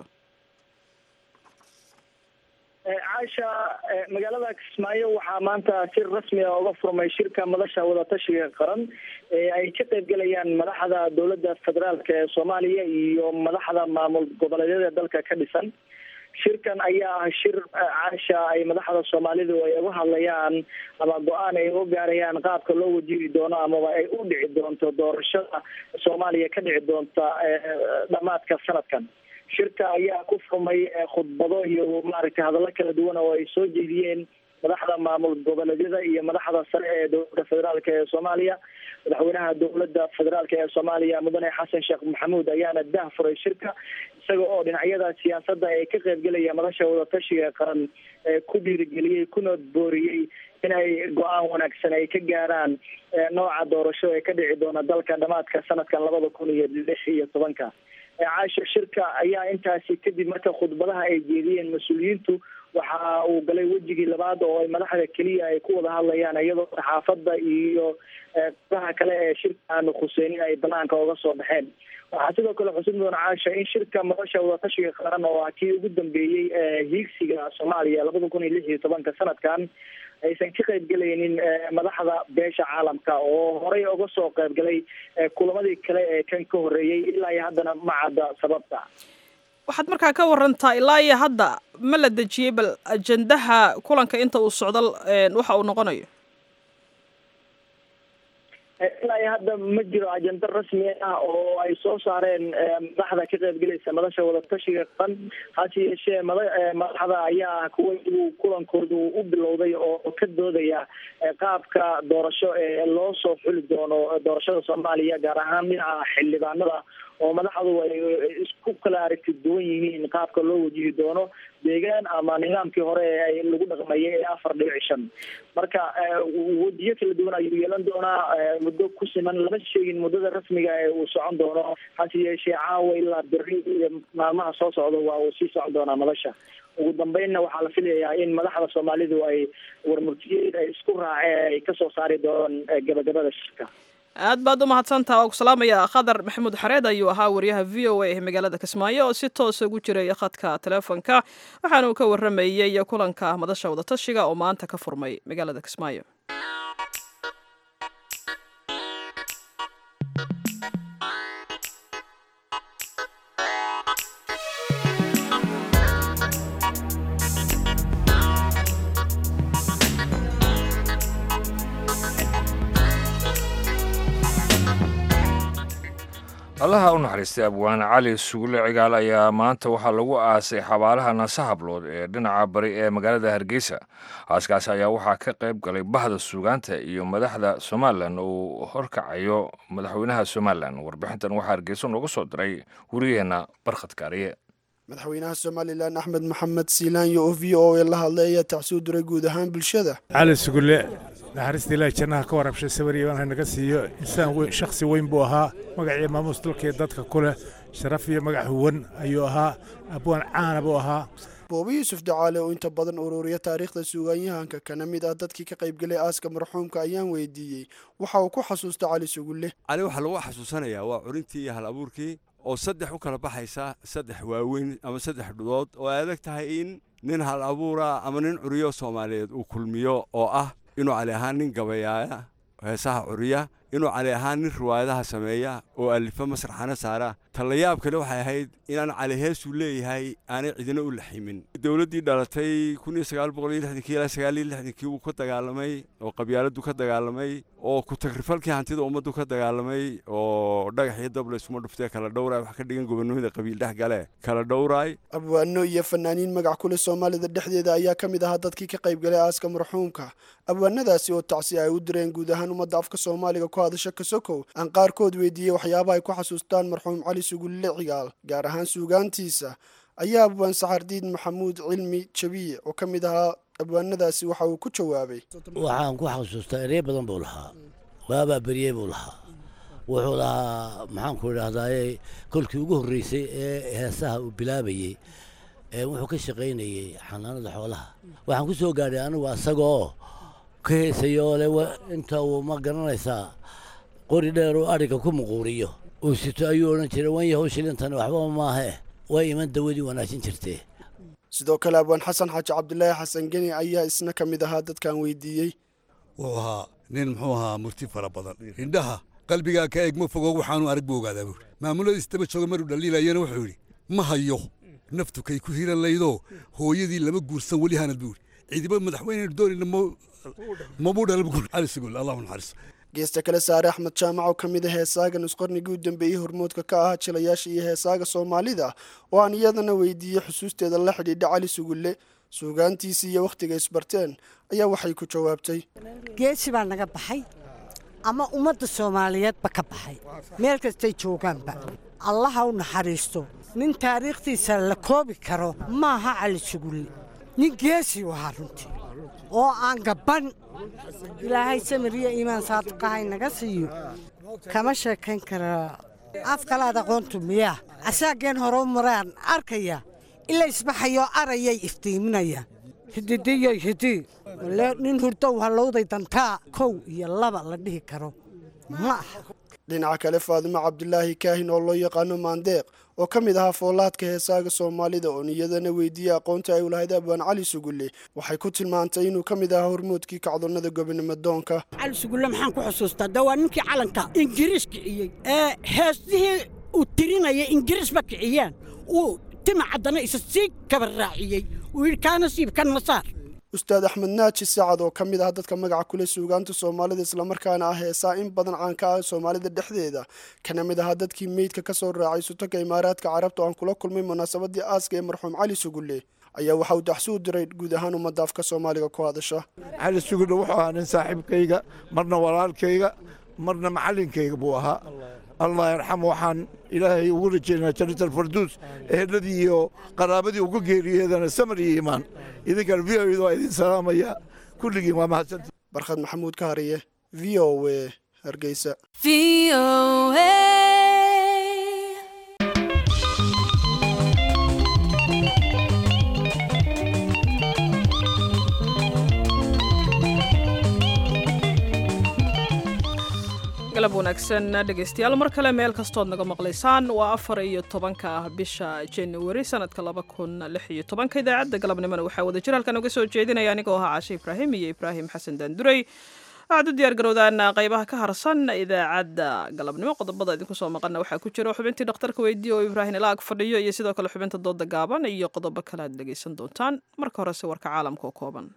caasha magaalada kismaayo waxaa maanta si rasmi ah uga furmay shirka madasha wadatashiga qaran ee ay ka qaybgalayaan madaxda dowladda federaalk ee soomaaliya iyo madaxda maamul goboleedyada dalka ka dhisan shirkan ayaa ah shir caasha ay madaxda soomaalidu ay uga hadlayaan ama go-aan ay uga gaarayaan qaabka loo wajihi doono amaba ay u dhici doonto doorashada soomaaliya ka dhici doonta dhamaadka sanadkan shirka ayaa ku furmay khudbado iyo maaragtay hadallo kala duwan oo ay soo jeediyeen madaxda maamul goboleedyada iyo madaxda sare ee dowladda federaalk ee soomaaliya madaxweynaha dowladda federaalk ee soomaaliya mudane xasan sheekh maxamuud ayaana dah furay shirka isaga oo dhinacyada siyaasadda ee ka qaybgelaya madasha wadatashiga qaran ee ku dhiirigeliyey kuna booriyey in ay go-aan wanaagsan ay ka gaaraan nooca doorasho ee ka dhici doona dalka dhamaadka sanadkan labada kun iyo lix iyo tobanka caasho shirka ayaa intaasi kadib marka khudbadaha ay jeediyeen mas-uuliyiintu waxa uu galay wejigii labaad oo ay madaxda keliya ay ku wada hadlayaan iyadoo saxaafadda iyo qolaha kale ee shirka aanu khuseynin ay banaanka uga soo baxeen waxaa sidoo kale xusid mudan caasha in shirka madasha wadatashiga qaran oo ah kii ugu dambeeyey ee hiigsiga soomaaliya labada kun iyo lix iyo tobanka sanadkan aysan ka qayb gelaynin madaxda beesha caalamka oo horey uga soo qayb galay kulamadii kale ee kan ka horreeyey ilaa iyo haddana ma cadda sababta waxaad markaa ka warantaa ilaa iyo hadda ma la dejiyey bal ajendaha kulanka inta uu socdo waxa uu noqonayo ilaa iyo hadda ma jiro ajenda rasmi ah oo ay soo saareen madaxda ka qaybgelaysa madasha wadatashiga qaran hase yeeshee mada madaxda ayaa kuwa igu kulankoodu u bilowday oo ka doodaya qaabka doorasho ee loo soo xuli doono doorashada soomaaliya gaar ahaan dhinaca xildhibaanada oo madaxdu ay isku kala aragti duwan yihiin qaabka loo wajihi doono deegaan ama nidaamkii hore ee lagu dhaqmayay ee afar dhibic shan marka wejiyo kala duwan ayuu yeelan doonaa muddo ku siman lama sheegin muddada rasmiga ee uu socon doono hase yeeshee caawa ilaa beri iyo maalmaha soo socda waa uu sii socon doonaa madasha ugu dambeynna waxaa la filayaa in madaxda soomaalidu ay warmurtiyeed ay isku raaceen ay kasoo saari doonaan gabagabada shirka aad baad u mahadsantaha oo ku salaamaya khadar maxamuud xareed ayuu ahaa wariyaha v o a ee magaalada kismaayo oo si toosa ugu jiray khadka teleefonka waxaana uu ka waramayey kulanka madasha wadatashiga oo maanta ka furmay magaalada kismaayo allaha u naxariistay abwaane cali sugulle cigaal ayaa maanta waxaa lagu aasay xabaalaha nasahablood ee dhinaca bari ee magaalada hargeysa aaskaas ayaa waxaa ka qayb galay bahda suugaanta iyo madaxda somalilan uu horkacayo madaxweynaha somalilan warbixintan waxaa hargeysa nooga soo diray wariyaheenna barkhad kaariye madaxweynaha somalilan axmed maxamed siilaanyo oo v o a la hadlay ayaa tacsuu diray guud ahaan bulshada cali sugulle naxariista ilaahi jannaha ka warabshay sawir iyo ha naga siiyo insaan weyn shakhsi weyn buu ahaa magacii maamuus dalkii dadka ku leh sharaf iyo magac huwan ayuu ahaa abwaan caana buu ahaa boobi yuusuf dacaale oo inta badan ururiya taariikhda suugaanyahanka kana mid ah dadkii ka qaybgelay aaska marxuumka ayaan weydiiyey waxa uu ku xasuusta cali sugulle cali waxaa lagu xasuusanayaa waa curintii iyo hal abuurkii oo saddex u kala baxaysa saddex waaweyn ama saddex dhudood oo ay adag tahay in nin hal abuura ama nin curiyo soomaaliyeed uu kulmiyo oo ah inuu cali ahaan nin gabayaaya heesaha curiya inuu cali ahaan nin riwaayadaha sameeya oo alifa masraxana saara tallayaab kale waxay ahayd inaan cali heesuu leeyahay aanay cidina u laximin dowladdii dhalatay kii wuu ka dagaalamay oo qabyaaladdu ka dagaalamay oo ku-tagrifalkii hantida ummaddu ka dagaalamay oo dhagax iyo dable isuma dhuftee kala dhowraay wax ka dhigan gobonimada qabiil dhex gale kala dhowraay abwaano iyo fanaaniin magac ku leh soomaalida dhexdeeda ayaa ka mid ahaa dadkii ka qaybgalay aaska marxuumka abwaanadaasi oo tacsi ay u direen guud ahaan ummadda afka soomaaliga ku hadasha kasokow aan qaarkood weydiiyey waxyaabaha ay ku xasuustaan marxuum cali sugulle cigaal gaar ahaan suugaantiisa ayaa abwaan saxardiid maxamuud cilmi jabiye oo ka mid ahaa abwaanadaasi waxa uu ku jawaabay waxaan ku xasuustaa erey badan buu lahaa waabaa beryey buu lahaa wuxuu lahaa maxaanku idhaahdaaye kolkii ugu horreysay ee heesaha uu bilaabayey wuxuu ka shaqaynayey xanaanada xoolaha waxaan ku soo gaadhay anigu asagoo ka heesaya oo le inta uu ma garanaysaa qori dheer uu adhiga ku muquuriyo uu sito ayuu odhan jiray wanyahow shilintani waxba maahe way iman dawadii wanaajin jirtee sidoo kale abwaan xasan xaaji cabdilaahi xasan geni ayaa isna ka mid ahaa dadkaan weydiiyey wuxuu ahaa nin muxuu ahaa murti fara badan indhaha qalbigaa ka eeg ma fogo waxaanu arag buu ogaadaa buuri maamuladiis daba jooga maruu dhaliilayana wuxuu yidhi ma hayo naftu kay ku hiran laydoo hooyadii lama guursan weli hanad buuri ciidiba madaxweyneynu doonayna mabuu dhala buuri cali sugul allahu naxariis geesta kale saare axmed jaamac oo ka mid a heesaaga nusqarnigii u dambeeyey hormoodka ka ahaa jilayaasha iyo heesaaga soomaalida oo aan iyadana weydiiyey xusuusteeda la xidhiidha cali sugulle suugaantiisii iyo wakhtiga isbarteen ayaa waxay ku jawaabtay geesi baa naga baxay ama ummadda soomaaliyeedba ka baxay meel kastay joogaanba allaha u naxariisto nin taariikhdiisa la koobi karo maaha cali sugulle nin geesi u ahaa runtii oo aan gabban ilaahay samiriyo iimaan saadiqahay naga siiyo kama sheekayn karaa af kalaad aqoontu miyaa asaageen hore u maraan arkaya ila isbaxayoo arayay iftiiminaya hididiyay hidii le nin hurdow hallowday dantaa kow iyo laba la dhihi karo ma aha dhinaca kale faadimo cabdulaahi kaahin oo loo yaqaano maandeeq oo ka mid ahaa foolaadka heesaaga soomaalida oo niyadana weydiiyey aqoonta ay u lahayd abwaan cali sugulle waxay ku tilmaantay inuu ka mid ahaa hormuudkii kacdonnada gobonimo doonka cali sugulle maxaan ku xusuustaa de waa ninkii calanka ingiriis kiciyey ee heesihii uu tirinaya ingiriisba kiciyeen uu tima caddana isa sii kaba raaciyey uu yidhi kaa nasiib kan masaar ustaad axmed naaji sacad oo ka mid ah dadka magaca kule suugaanta soomaalida islamarkaana ah heesaa in badan caan ka ah soomaalida dhexdeeda kana mid ahaa dadkii meydka ka soo raacay sutanka imaaraadka carabta oo aan kula kulmay munaasabadii aaska ee marxuum cali sugulle ayaa waxa uu daxsuu diray guud ahaan ummadda afka soomaaliga ku hadasha cali sugulle wuxuu ahaa nin saaxiibkayga marna walaalkayga marna macallinkayga buu ahaa allah yarxamo waxaan ilaahay ugu rajeynaa jannat alfarduus eheladii iyo qaraabadii uga geeriyeedana samar iyo iimaan idinkana v o waa idin salaamaya kulligiin waa mahadsantii barkhad maxamuud ka hariye v o a hargeysa galab wanaagsan dhegaystayaal mar kale meel kastood naga maqlaysaan waa afar iyo tobanka ah bisha januari sanadka laba kun lix iyo tobanka idaacadda galabnimona waxaa wada jir halkan uga soo jeedinaya anigoo ahaa cashe ibraahim iyo ibraahim xasan daanduray waxaad u diyaar garowdaan qaybaha ka harsan idaacadda galabnimo qodobada idinku soo maqana waxaa ku jira xubintii dhakhtarka weydiiya oo ibraahim ilaag fadhiyo iyo sidoo kale xubinta dooda gaaban iyo qodobo kale aad dhegaysan doontaan marka horese warka caalamka oo kooban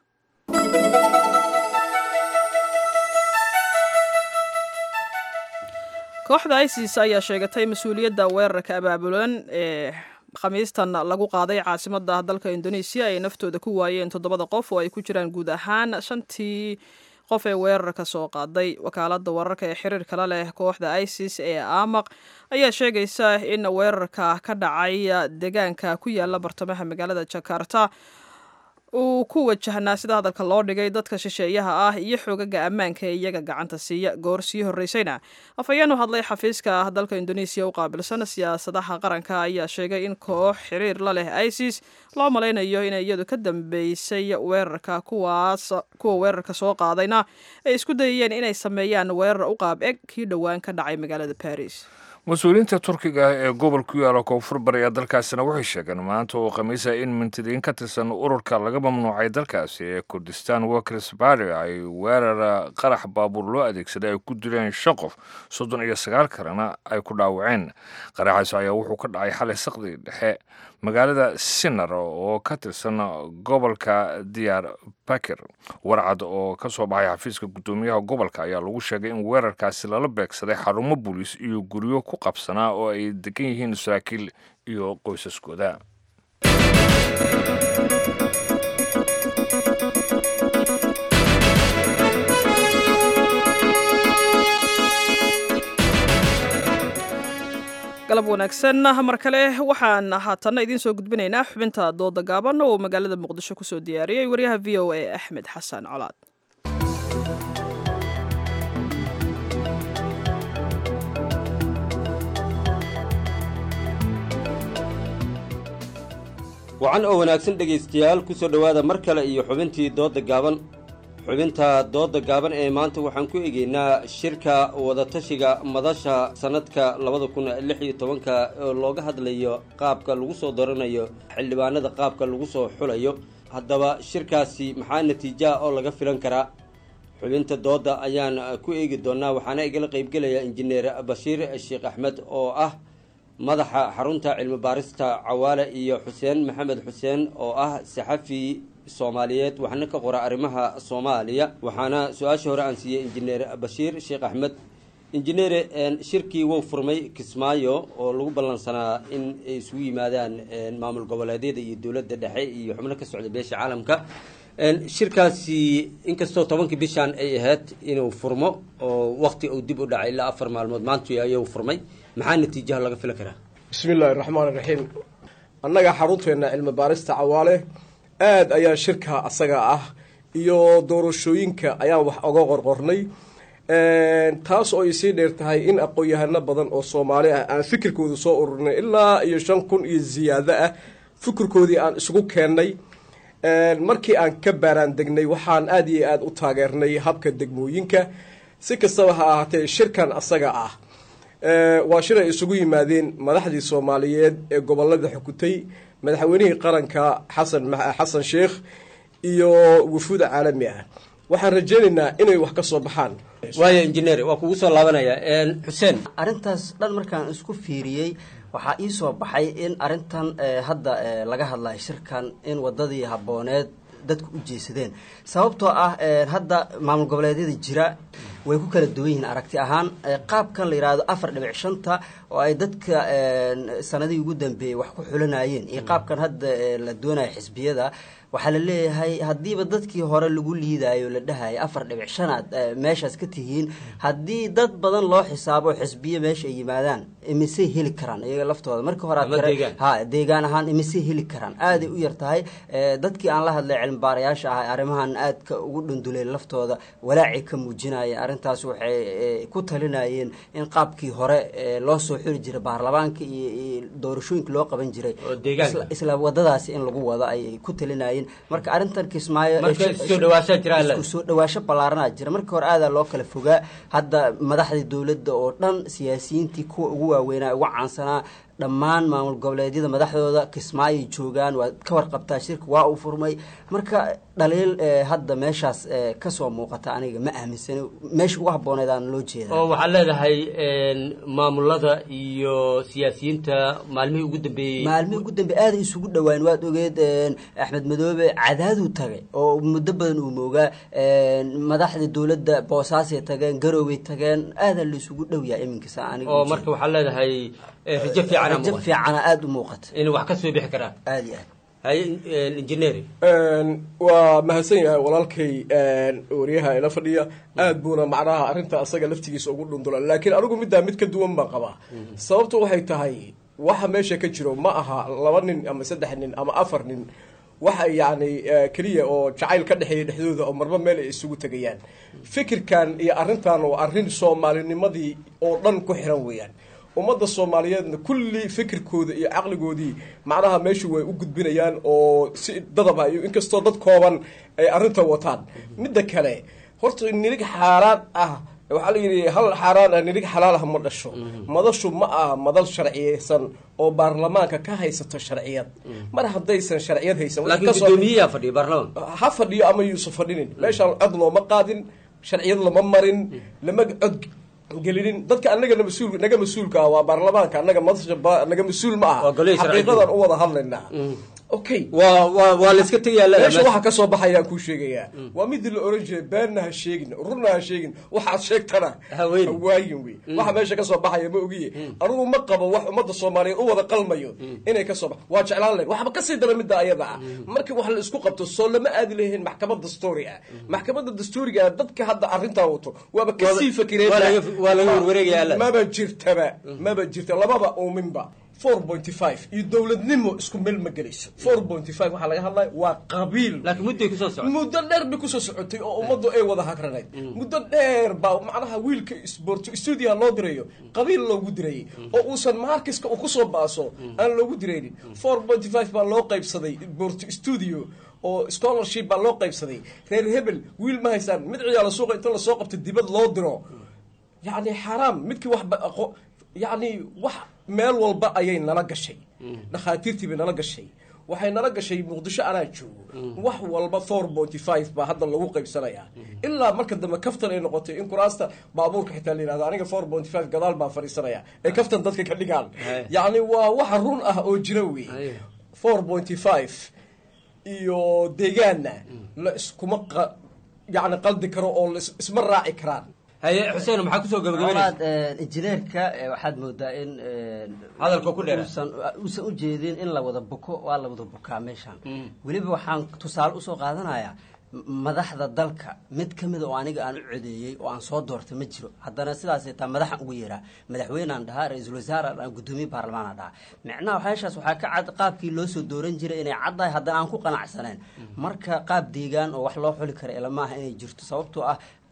kooxda isis ayaa sheegatay mas-uuliyadda weerarka abaabulan ee khamiistan lagu qaaday caasimada dalka indoneesiya ay naftooda ku waayeen toddobada qof oo ay ku jiraan guud ahaan shantii qof ee weerarka soo qaaday wakaalada wararka ee xiriirka la leh kooxda isis ee amaq ayaa sheegaysa in weerarka ka dhacay deegaanka ku yaala bartamaha magaalada jakarta uu ku wajahnaa sida hadalka loo dhigay dadka shisheeyaha ah iyo xoogaga ammaanka ee iyaga gacanta siiya goor sii horreysayna afhayeen u hadlay xafiiska dalka indoneesiya u qaabilsan siyaasadaha qaranka ayaa sheegay in koox xiriir la leh isis loo malaynayo inay iyadu ka dambeysay weerarka kuwaas kuwa weerarka soo qaadayna ay isku dayayeen inay sameeyaan weerar u qaab eg kii dhowaan ka dhacay magaalada baris mas-uuliyiinta turkiga ee gobol ku yaala koonfur bari ee dalkaasina waxay sheegeen maanta oo khamiisa in mintidiin ka tirsan ururka laga mamnuucay dalkaasi ee kurdistan workers party ay weerar qarax baabuur loo adeegsaday ay ku dileen shan qof soddon iyo sagaal kalena ay ku dhaawaceen qaraxaas ayaa wuxuu ka dhacay xalay saqdi dhexe magaalada sinar oo ka tirsan gobolka diyaar bakir warcad oo ka soo baxay xafiiska guddoomiyaha gobolka ayaa lagu sheegay in weerarkaasi lala beegsaday xarumo booliis iyo guryo ku qabsanaa oo ay degan yihiin saraakiil iyo qoysaskooda galab wanaagsan mar kale waxaan haatanna idiin soo gudbinaynaa xubinta dooda gaaban oo magaalada muqdisho kusoo diyaariyey waryaha v o a axmed xasan colaad wacan oo wanaagsan dhegaystayaal ku soo dhowaada mar kale iyo xubintii doodda gaaban xubinta doodda gaaban ee maanta waxaan ku egeynaa shirka wadatashiga madasha sannadka labada kun lix iyo tobanka oo looga hadlayo qaabka lagu soo daranayo xildhibaanada qaabka lagu soo xulayo haddaba shirkaasi maxaa natiijaha oo laga filan karaa xubinta doodda ayaan ku eegi doonaa waxaana igala qaybgelaya injineer bashiir sheekh axmed oo ah madaxa xarunta cilmi baarista cawaale iyo xuseen maxamed xuseen oo ah saxafi soomaaliyeed waxna ka qora arrimaha soomaaliya waxaana su-aasha hore aan siiyey injineer bashiir sheekh axmed injineere shirkii wuu furmay kismaayo oo lagu ballansanaa in ay isugu yimaadaan maamul goboleedyada iyo dowladda dhexe iyo xubno ka socda beesha caalamka shirkaasi inkastoo tobankii bishaan ay ahayd inuu furmo oo wakti uu dib u dhacay ilaa afar maalmood maantu ayuu furmay maxaa natiijaha laga filan karaa bismi illaahi raxmaan iraxiim annaga xarunteena cilmi baarista cawaale aada ayaan shirka asaga ah iyo doorashooyinka ayaan wax oga qorqornay taas oo ay sii dheer tahay in aqoon-yahano badan oo soomaali ah aan fikirkooda soo ururinay ilaa iyo shan kun iyo ziyaado ah fikirkoodii aan isugu keennay markii aan ka baaraan degnay waxaan aad iyo aad u taageernay habka degmooyinka si kastaba ha ahaatee shirkan asaga ah waa shir ay isugu yimaadeen madaxdii soomaaliyeed ee gobolada xukutay madaxweynihii qaranka xasan xasan sheekh iyo wufuuda caalami ah waxaan rajaynaynaa inay wax ka soo baxaan waayo injineer waa kugu soo laabanaya xuseen arrintaas dhan markaan isku fiiriyey waxaa ii soo baxay in arrintan hadda laga hadlayo shirkan in wadadii habbooneed dadku u jeesadeen sababtoo ah hadda maamul goboleedyada jira way ku kala duwan yihiin aragti ahaan qaabkan la yidhaahdo afar dhibic shanta oo ay dadka sanadihii ugu dambeeyey wax ku xulanayeen iyo qaabkan hadda la doonayo xisbiyada waxaa la leeyahay haddiiba dadkii hore lagu liidayo la dhahayo afar dhibic shanaad meeshaas ka tihiin haddii dad badan loo xisaabo xisbiyo meesha ay yimaadaan imisay heli karaan iyaga laftooda marka hore ha deegaan ahaan imisay heli karaan aaday u yar tahay dadkii aan la hadlay cilmibaarayaasha ah arrimahan aadka ugu dhundulay laftooda walaacay ka muujinaya arrintaas waxay ku talinayeen in qaabkii hore loo soo xiri jiray baarlamaanka iyo doorashooyinka loo qaban jiray isla wadadaasi in lagu wado ay ku talinayeen marka arrintan kismaayo soo dhawaasho ballaaranaa jira markii hore aadaa loo kala fogaa hadda madaxdii dowladda oo dhan siyaasiyiintii kuwa ugu waaweynaa ugu caansanaa dhammaan maamul goboleedyada madaxdooda kismaayoy joogaan waa ka warqabtaa shirka waa uu furmay marka dhaliil hadda meeshaas kasoo muuqata aniga ma aaminsani meesha ugu habbooneed aan loo jeeda oo waxaad leedahay maamulada iyo siyaasiyiinta maalmihii ugu dambeeyey maalmihii ugu dambeey aaday isugu dhowaan waad ogeed axmed madoobe cadaaduu tagay oo muddo badan uu moogaa madaxda dowladda boosaasay tageen garooway tageen aadaa la isugu dhowyaa iminkasa aniga oo marka waxaad leedahay rajo fiican rajo fiicana aada u muuqata inay wax ka soo bixi karaan aada iyo aad haye injineer waa mahadsan yahay walaalkay wariyaha ila fadhiya aad buuna macnaha arrinta asaga laftigiisa ugu dhundula laakiin anigu middaa mid ka duwan baan qabaa sababtu waxay tahay waxa meesha ka jiro ma aha laba nin ama saddex nin ama afar nin waxa yacni keliya oo jacayl ka dhexeeya dhexdooda oo marba meel ay isugu tegayaan fikirkan iyo arrintan oo arrin soomaalinimadii oo dhan ku xiran weeyaan ummadda soomaaliyeedna kulli fikirkooda iyo caqligoodii macnaha meeshu way u gudbinayaan oo si dadaba iyo inkastoo dad kooban ay arrinta wataan midda kale horta nirig xaaraan ah waxaa la yidhi hal xaaraan ah nirig xalaal ah ma dhasho madashu ma aha madal sharciyeysan oo baarlamaanka ka haysato sharciyad mar haddaysan sharciyad haysan laakiin guddoomiyaha fadhiya baarlamaan ha fadhiyo ama yuusan fadhinin meeshaan cod looma qaadin sharciyad lama marin lama cod gelinin dadka anaga mas-uul naga mas-uulka ah waa baarlamaanka anaga madasha naga mas-uul ma aha xaqiiqadan u wada hadlaynaa okay waa waa waa la iska tegayaa meesha waxa ka soo baxayaan kuu sheegayaa waa midii la oran jiray beenna ha sheegin runna ha sheegin waxaad sheegtana hawaayin wey waxa meesha ka soo baxaya ma ogiye anugu ma qabo wax ummadda soomaaliyeed u wada qalmayo inay ka soo bax waa jeclaan lahayn waxba kasii dara midda ayada ah markii wax la isku qabto soo lama aadi lahayn maxkamad dastuuri ah maxkamadda dastuuriga ah dadka hadda arrintaa wato waaba kasii fakireen waa laga warwareegaya maba jirtaba maba jirta lababa uuminba four pointy five iyo dowladnimo isku meel ma gelayso four pointy five waxaa laga hadlaya waa qabiil laakiin mudday kusoo socotay muddo dheer bay kusoo socotay oo ummaddu ay wada hagranayd muddo dheer baa macnaha wiilka sporto stuudiyaha loo dirayo qabiil loogu dirayay oo uusan markiska uu kusoo baaso aan loogu diraynin four pointy five baa loo qaybsaday sporto studio oo scholarship baa loo qaybsaday reer hebel wiil ma haysaan mid ciyaalo suuqa inta lasoo qabto dibad loo diro yacni xaaraam midkii wax yacni wax meel walba ayay nala gashay dhakhaatiirtii bay nala gashay waxay nala gashay muqdisho anaa joogo wax walba four pointy five baa hadda lagu qaybsanayaa ilaa marka dambe kaftan ay noqotay in kuraasta baabuurka xitaa la yihahdo aniga four pointy five gadaal baan fadhiisanaya ee kaftan dadka ka dhigaan yacni waa waxa run ah oo jira wey four pointy five iyo deegaanna la iskuma yacni qaldi karo oo la isma raaci karaan haye xuseen maxaa kusoo gabagabeynaysa injineerka waxaad moodaa in hadalka ku dheera uusan u jeedin in la wada buko waa la wada bukaa meeshaan weliba waxaan tusaale usoo qaadanayaa madaxda dalka mid ka mida oo aniga aan u codeeyey oo aan soo doortay ma jiro haddana sidaasay taa madaxan ugu yeeraa madaxweynaan dhahaa ra-iisul wasaare aan guddoomiye baarlamaana dhahaa micnaha meeshaas waxaa ka cad qaabkii loo soo dooran jiray inay caddahay haddana aan ku qanacsaneen marka qaab deegaan oo wax loo xuli kara ilamaaha inay jirto sababtoo ah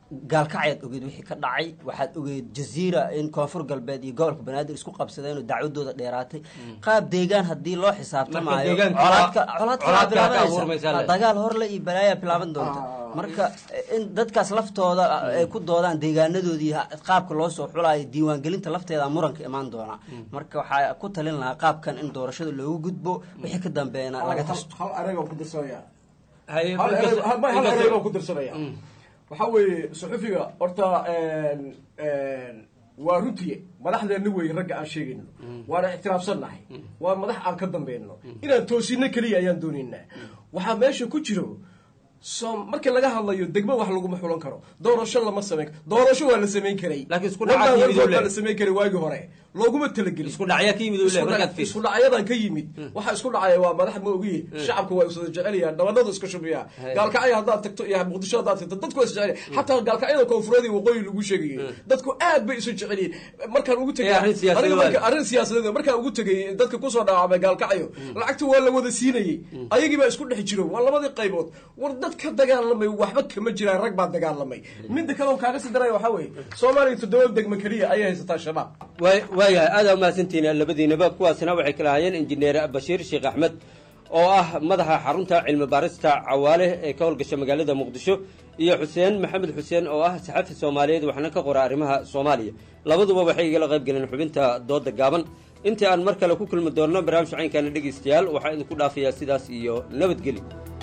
gaalkacayaad ogeed wixii ka dhacay waxaad ogeed jaziira in koonfur galbeed iyo gobolka banaadir isku qabsadeen oo dacwadooda dheeraatay qaab deegaan haddii loo xisaabtamaayo deegaanka colaadka waa- colaadka colaadka waa ka abuurmaysaa bilaabanaysa le. dagaal horle iyo balaayaa bilaaban doonta marka in dadkaas laftooda ay ku doodaan deegaanadoodii ha- qaabka loo soo xulaayo diiwaangelinta lafteeda muranka imaan doona marka waxaa ku talin lahaa qaabkan in doorashada loogu gudbo wixii ka dambeeyana laga tasto hal ereyga ku dirsanaya Haye, hal inkastoo- erey- hal- hal inkastoo- ereyga ku dirsanaya waxaa weeye suxufiga horta een, een, waa runtii madaxdeena wey ragga aan sheegayno waana ictiraafsannahay waa madax aan ka dambayno inaan toosino keliya ayaan doonaynaa waxaa meesha ku jiro som markii laga hadlayo degmo wax laguma xulan karo doorasho lama samayn doorasho waa la samayn karay Laakiin isku Walbaa dhaca ka yimid walgood uu baa la leeyahay. samayn karay waagii hore looguma talagelin Isku dhacya ka yimid uu leeyahay, Isku markaad dhac- fiiriso. isku dhacyadan ka yimid waxa isku dhacaya waa madax ma ogiye shacabka waa iswada jecelyahan dhabanadu iska shubiyaa Hey. gaalkacyo haddaad tagto iyo muqdisho haddaad tagto dadku waa isjecelya xataa gaalkacyada koonfureed iyo waqooyi lagu sheegayay dadku aad bay isu jecelyihin markaan ugu tegay Eh, arrin siyaasadeed aniga marka- waaye. arrin siyaasadeed markaan ugu tegay dadka kusoo dhaawacmay gaalkacyo lacagta waa la wada siinayey ayagii baa isku dhex jiro waa labadii qaybood war dad ka dagaalamay waxba kama jiraan rag baa dagaalamay midda kale oo kaaga sii daraya waxaa weeye soomaaliya toddoba degmo keliya ayay haysataa shabaab Waay- waayahay aad aa umahadsantihiin labadiinaba kuwaasina waxay kala hayeen injineer bashiir sheekh axmed oo ah madaxa xarunta cilmi baarista cawaale ee ka howlgasha magaalada muqdisho iyo xuseen maxamed xuseen oo ah saxafi soomaaliyeed waxna ka qora arrimaha soomaaliya labaduba waxay igala qayb galeen xubinta dooda gaaban intii aan mar kale ku kulmi doonno barnaamij caynkaana dhegaystayaal waxaa idinku dhaafayaa sidaas iyo nabadgeli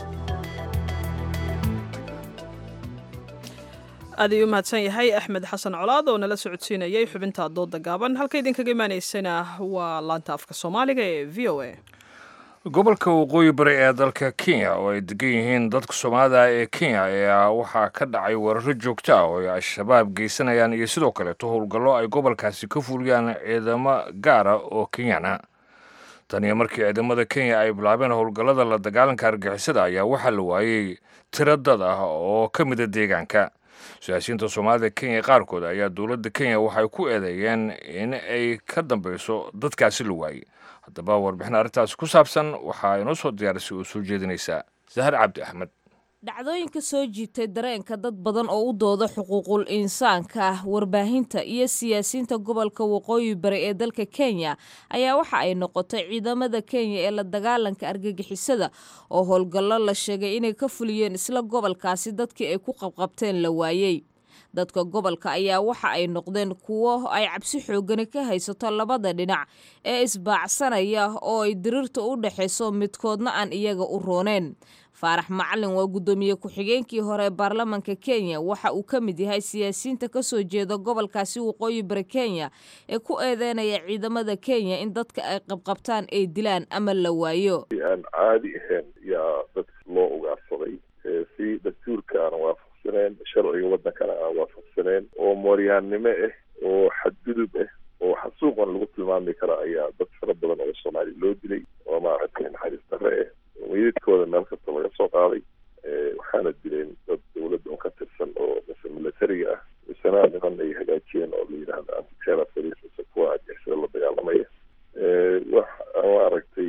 aad ayuu u mahadsan yahay axmed xasan colaad oo nala socodsiinayay xubinta dooda gaaban halka idinkaga imaanaysana waa laanta afka soomaaliga ee v o a gobolka waqooyi bari ee dalka kenya oo ay degan yihiin dadka soomaalida ee kenya ayaa waxaa ka dhacay weeraro joogto ah oo ay al-shabaab geysanayaan iyo sidoo kaleeto howlgallo ay gobolkaasi ka fuliyaan ciidamo gaara oo kenyan ah tan iyo markii ciidamada kenya ay bilaabeen howlgallada la dagaalanka argixisada ayaa waxaa la waayey tiro dad ah oo ka mida deegaanka siyaasiyiinta soomaalida kenya qaarkood ayaa dowladda kenya waxay ku eedeeyeen in ay ka dambeyso dadkaasi la waayey haddaba warbixin arrintaasi ku saabsan waxaa inoo soo diyaarisay oo soo jeedinaysaa sahar cabdi axmed dhacdooyinka soo jiitay dareenka dad badan oo u dooda xuquuqul insaanka ah warbaahinta iyo siyaasiyiinta gobolka waqooyi bari ee dalka kenya ayaa waxa ay noqotay ciidamada kenya ee la dagaalanka argagixisada oo howlgallo la sheegay inay ka fuliyeen isla gobolkaasi dadkii ay ku qabqabteen la waayey dadka gobolka ayaa waxa ay noqdeen kuwo ay cabsi xoogani ka haysato labada dhinac ee isbaacsanaya oo ay diriirta u dhexayso midkoodna aan iyaga u rooneen faarax macalin waa guddoomiye ku-xigeenkii hore ee baarlamanka kenya waxa uu ka mid yahay siyaasiyiinta ka soo jeeda gobolkaasi waqooyi bari kenya ee ku eedeynaya ciidamada kenya in dadka ay qabqabtaan ay dilaan ama la waayo aan caadi ahayn yaa dadka loo ugaarsaday ee si dastuurka aan waafaqsaneen sharciga wadankana aan waafaqsaneen oo mooryaannimo ah oo xadgudub ah oo xasuuqan lagu tilmaami kara ayaa dad fara badan oo soomaali loo dilay oo maaragtay naxariis darre ah meydadkooda meel kasta laga soo qaaday waxaana dileen dad dowladda un ka tirsan oo mise militariga ah misena niman ay hagaajiyeen oo la yidhaahdo antiterror police mise kuwa argixisada la dagaalamaya wax maaragtay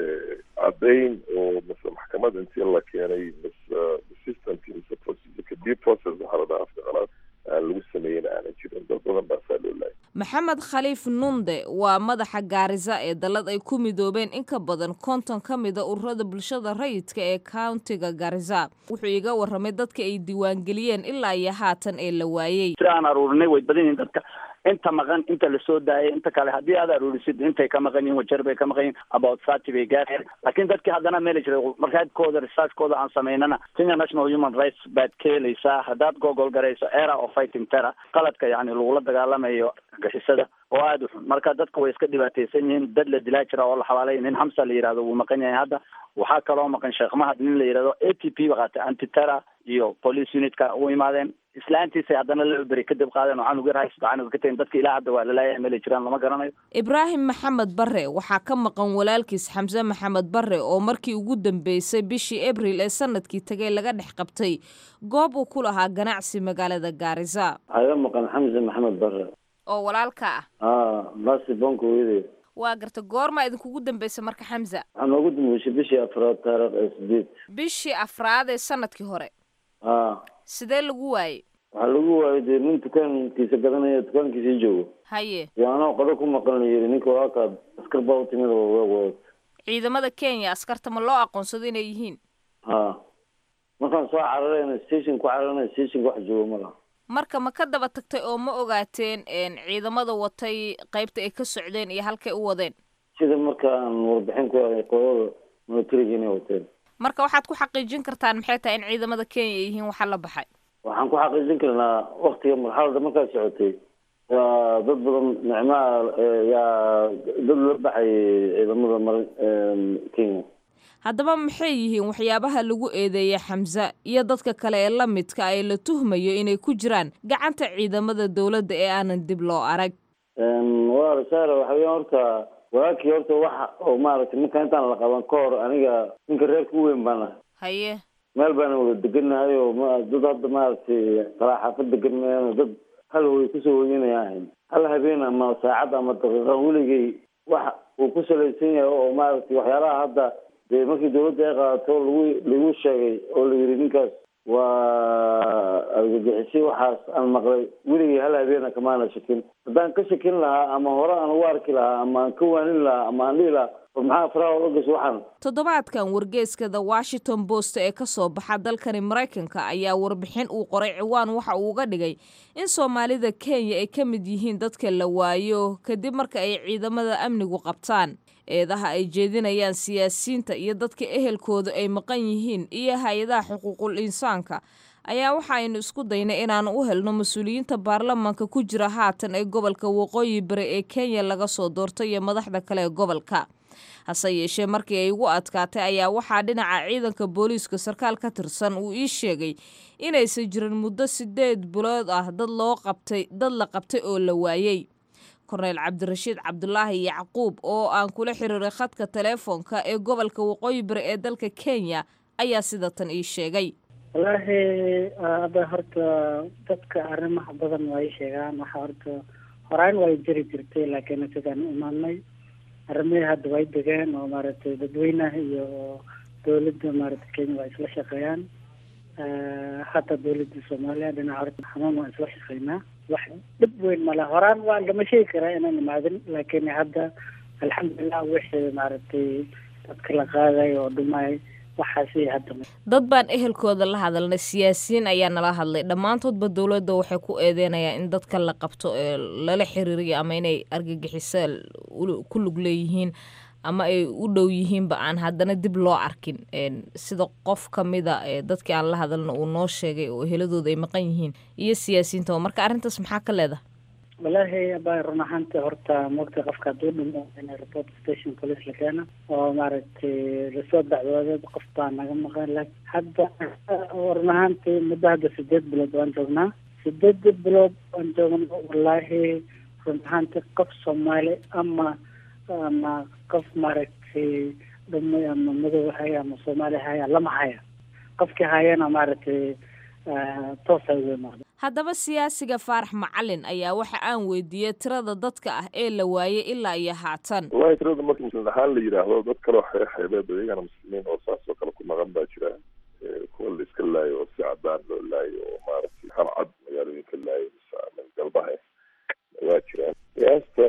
caddayn oo mise maxkamad intii la keenay mise systemki mise procedureka due process waxaa la dhahaa afka qalaad aan lagu sameeyen aanan jirin dad badan baasaa loo laayay maxamed khaliif nunde waa madaxa gaarisa ee dallad ay ku midoobeen in ka badan konton ka mida ururada bulshada rayidka ee countiga gaarisa wuxuu iga warramay dadka ay diiwaangeliyeen ilaa iyo haatan ee la waayey si aan aruurinay way badan yihiin dadka inta maqan inta lasoo daayay inta kale haddii aad aruurisid intay ka maqan yihin wajar bay ka maqan yihin about thirty bay gaareen laakiin dadkii haddana meeli jiray markaadkooda researchkooda aan samaynana kenya national human rights baad ka helaysaa haddaad gogol garayso era of fighting terror qaladka yani lagula dagaalamayo gixisada oo aada u xun marka dadka way iska dhibaataysan yihiin dad la dilaa jira oo la xabaalay nin hamsa la yidhahdo wuu maqan yahay hadda waxaa kaloo maqan sheekh mahad nin la yidhahdo a t p ba qaatay anti terror iyo police unitka u imaadeen islaantiisay haddana la beri kadib qaadeen oo canug yar haysto canug ka tagin dadka ilaa hadda waa lalaaya meelay jiraan lama garanayo ibraahim maxamed barre waxaa ka maqan walaalkiis xamse maxamed barre oo markii ugu dambeysay bishii abril ee sanadkii tagay laga dhex qabtay goob uu ku lahaa ganacsi magaalada gaarisa aga maqan xamse maxamed barre oo walaalka ah aa basi bonka hooyadeed waa garta goormaa idinkugu dambaysa marka xamza waxaa noogu dambeysay bishii afraad taariikh ee sideed bishii afraad ee sanadkii hore aa sidee lagu waayey waxaa lagu waayay dee nin dukaankiisa gadanaya dukaankiisa joogo haye iyo anoo qado ku maqan la yidhi ninka waakaad askar baa u timid oo weeg wad ciidamada kenya askarta ma loo aqoonsado inay yihiin ha markaan soo cararayna station ku cararana stationka wax joogo ma laha marka ma ka daba tagtay oo ma ogaateen ciidamada watay qaybta ay ka socdeen iyo halkay u wadeen sida markaan warbixin ku helay qodada militariga inay wateen marka waxaad ku xaqiijin kartaan maxay tahay in ciidamada kenya ay yihiin waxa la baxay waxaan ku xaqiijin karnaa waktiga marxalada markaa socotay yaa dad badan nicmaha yaa dad la baxayay ciidamada mar kenya haddaba maxay yihiin waxyaabaha lagu eedeeyay xamse iyo dadka kale ee la midka ee la tuhmayo inay ku jiraan gacanta ciidamada dowladda ee aanan dib loo arag waa rasaara waxa weya horta walaakii horta waxa oo maaragtay marka intaan la qaban ka hor aniga ninka reerka u weyn baan ah haye meel baana wada degannahay oo ma dad hadda maaragtay kalaa xaafad degan mayaan dad hal way kusoo hoyanaya ahayn hal habeen ama saacad ama daqiiqa weligay wax uu ku salaysan yahay oo maaragtay waxyaalaha hadda dee markii dawladda ay qaadato lagu lagu sheegay oo la yidhi ninkaas waa argagixisay waxaas aan maqlay weligay hal habeena kamaana shakin haddaan ka shakin lahaa ama hore aan ugu arki lahaa ama aan ka waanin lahaa ama aan dhihi lahaa war maxaa faraha oga gas waxaan toddobaadkan wargeeska the washington post ee ka soo baxa dalkani maraykanka ayaa warbixin uu qoray ciwaan waxa uu uga dhigay in soomaalida kenya ay ka mid yihiin dadka la waayo kadib marka ay ciidamada amnigu qabtaan eedaha ay jeedinayaan siyaasiyiinta iyo dadka ehelkooda ay maqan yihiin iyo hay-adaha xuquuqul insaanka ayaa waxa aynu isku daynay inaan u helno mas-uuliyiinta baarlamaanka ku jira haatan ee gobolka waqooyi bari ee kenya laga soo doortay iyo madaxda kale ee gobolka hase yeeshee markii ay ugu adkaatay ayaa waxaa dhinaca ciidanka booliiska sarkaal ka tirsan uu ii sheegay inaysan jirin muddo sideed bilood ah dad loo qabtay dad la qabtay oo la waayey korneyl cabdirashiid cabdulaahi yacquub oo aan kula xiriiray khadka teleefoonka ee gobolka waqooyi bari ee dalka kenya ayaa sida tan ii sheegay wallaahi ada horta dadka arrimaha badan waa ii sheegaan waxa horta horaan way jiri jirtay laakiin sidaan u imaanay arrimihii hadda way degeen oo maaragtay dadweynaha iyo dowladda maaragtay kenya waa isla shaqeeyaan hata dowladda soomaaliya dhinaca horta xanuun waan isla shaqeynaa wax dhib weyn male horaan waa lama sheegi karaa inaan imaadin laakiin hadda alxamdulilah wixii maaragtay dadka la qaaday oo dhumay waxaasi hadda dad baan ehelkooda la hadalnay siyaasiyiin ayaa nala hadlay dhammaantoodba dowladda waxay ku eedeynayaan in dadka la qabto ee lala xiriiriyo ama inay argagixiso ku lug leeyihiin ama ay u dhow yihiinba aan haddana dib loo arkin sida qof ka mida dadkii aan la hadalna uu noo sheegay oo eheladooda ay maqan yihiin iyo siyaasiyiinta marka arrintaas maxaa ka leedahay wallaahi aba run ahaanta horta moogta qofka hadduu dhimo in report station police la keeno oo maaragtay lasoo dacwooday qof baa naga maqan laakiin hadda run ahaantii muddo hadda sideed bilood waan joognaa sideed bilood waan joogna wallaahi run ahaantii qof soomaali ama ama qof maaragtay dhumay ama madow haya ama soomaali haya lama haya qofkii hayana maaragtay toosa uga imaada haddaba siyaasiga faarax macalin ayaa waxa aan weydiiyey tirada dadka ah ee la waayey ilaa iyo haatan wallahi tirada marka muslim ahaan la yidhaahdo dad kaleo xeexeebeed oo iyagana muslimiin oo saas oo kale ku maqan baa jira kuwa la iska laayo oo si cadaan loo laayo oo maaragtay harcad magaalooyinka laayo mise galbaha waa jiraan qiyaasta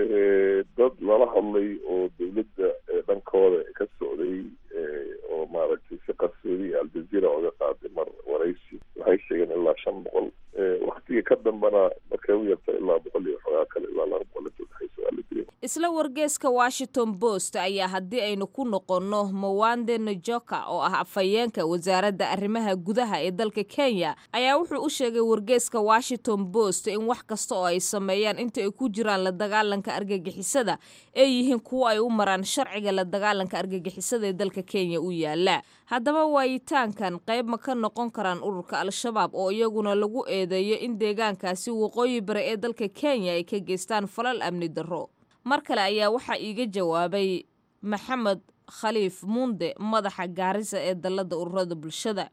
dad lala hadlay oo dawladda dhankooda ka socday oo maaragtay si qarsoodi iyo aljazeera oga qaaday mar waraysi waxay sheegeen ilaa shan boqol waktiga ka dambana markay u yarta ilaa boqol iyo xogaa kale ilaa laba boqol inta udhexaysa waa la dilay isla wargeeska washington post ayaa haddii aynu ku noqonno mawande najoka oo ah afhayeenka wasaaradda arrimaha gudaha ee dalka kenya ayaa wuxuu u sheegay wargeeska washington post in wax kasta oo ay sameeyaan inta ay ku jiraan la dagaalanka argagixisada ay yihiin kuwo ay u maraan sharciga la dagaalanka argagixisada ee dalka kenya u yaala haddaba waayitaankan qayb ma ka noqon karaan ururka al-shabaab oo iyaguna lagu eedeeyo in deegaankaasi waqooyi bari ee dalka kenya ay ka geystaan falal amni darro mar kale ayaa waxaa iiga jawaabay maxamed khaliif muunde madaxa gaarisa ee dalladda ururada bulshada but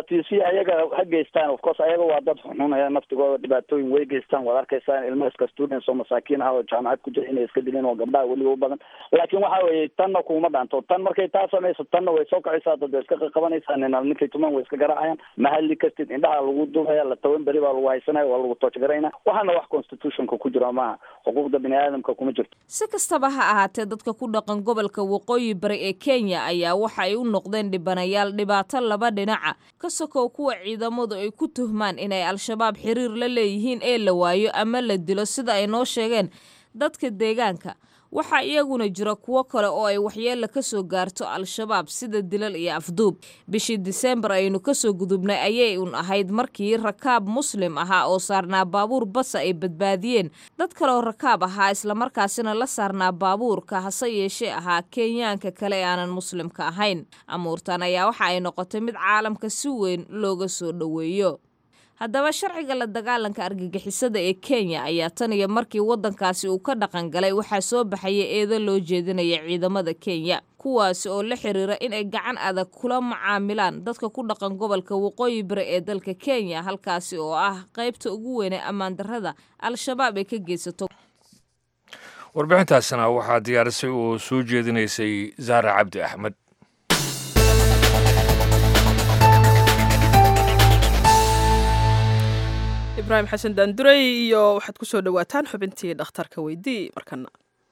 dhibaatiisi ayaga ha geystaan of course ayaga waa dad xunxunaya naftigooda dhibaatooyin way geystaan waad arkaysaan ilmo iska students oo masaakiin ah oo jaamacad ku jira inay iska dilin oo gabdhaha weliba u badan laakiin waxa weeye tanna kuma dhaanto tan markay taa samayso tanna way soo kacaysaa dad way iska qaqabanaysaa nina ninkay tuman way iska garaacayaan ma hadli kartid indhaha lagu dubaya la toban beri baa lagu haysanaya waa lagu toojgarayna waxaana wax constitutionka ku jira maaha xuquuqda bini aadamka kuma jirto si kastaba ha ahaatee dadka ku dhaqan gobolka waqooyi bari ee kenya ayaa waxa ay u noqdeen dhibanayaal dhibaato laba dhinaca ka sokow kuwa ciidamadu ay ku tuhmaan inay al-shabaab xiriir la leeyihiin ee la waayo ama la dilo sida ay noo sheegeen dadka deegaanka waxaa iyaguna jira kuwo kale oo ay waxyeella ka soo gaarto al-shabaab sida dilal iyo afduub bishii diseembar aynu kasoo gudubnay ayay un ahayd markii rakaab muslim ahaa oo saarnaa baabuur basa ay badbaadiyeen dad kale oo rakaab ahaa islamarkaasina la saarnaa baabuurka hase yeeshee ahaa kenyaanka kale ee aanan muslimka ahayn amuurtan ayaa waxa ay noqotay mid caalamka si weyn looga soo dhoweeyo haddaba sharciga la dagaalanka argagixisada ee kenya ayaa tan iyo markii waddankaasi uu ka dhaqan galay waxaa soo baxaya eedo loo jeedinaya ciidamada kenya kuwaasi oo la xiriira in ay gacan adag kula macaamilaan dadka ku dhaqan gobolka waqooyi bari ee dalka kenya halkaasi oo ah qaybta ugu weynee ammaan darrada al-shabaab ay ka geysato warbixintaasna waxaa diyaarisay oo soo jeedinaysay zaara cabdi axmed ibraahim xasan daanduray iyo waxaad ku soo dhowaataan xubintii dhakhtarka weydii markana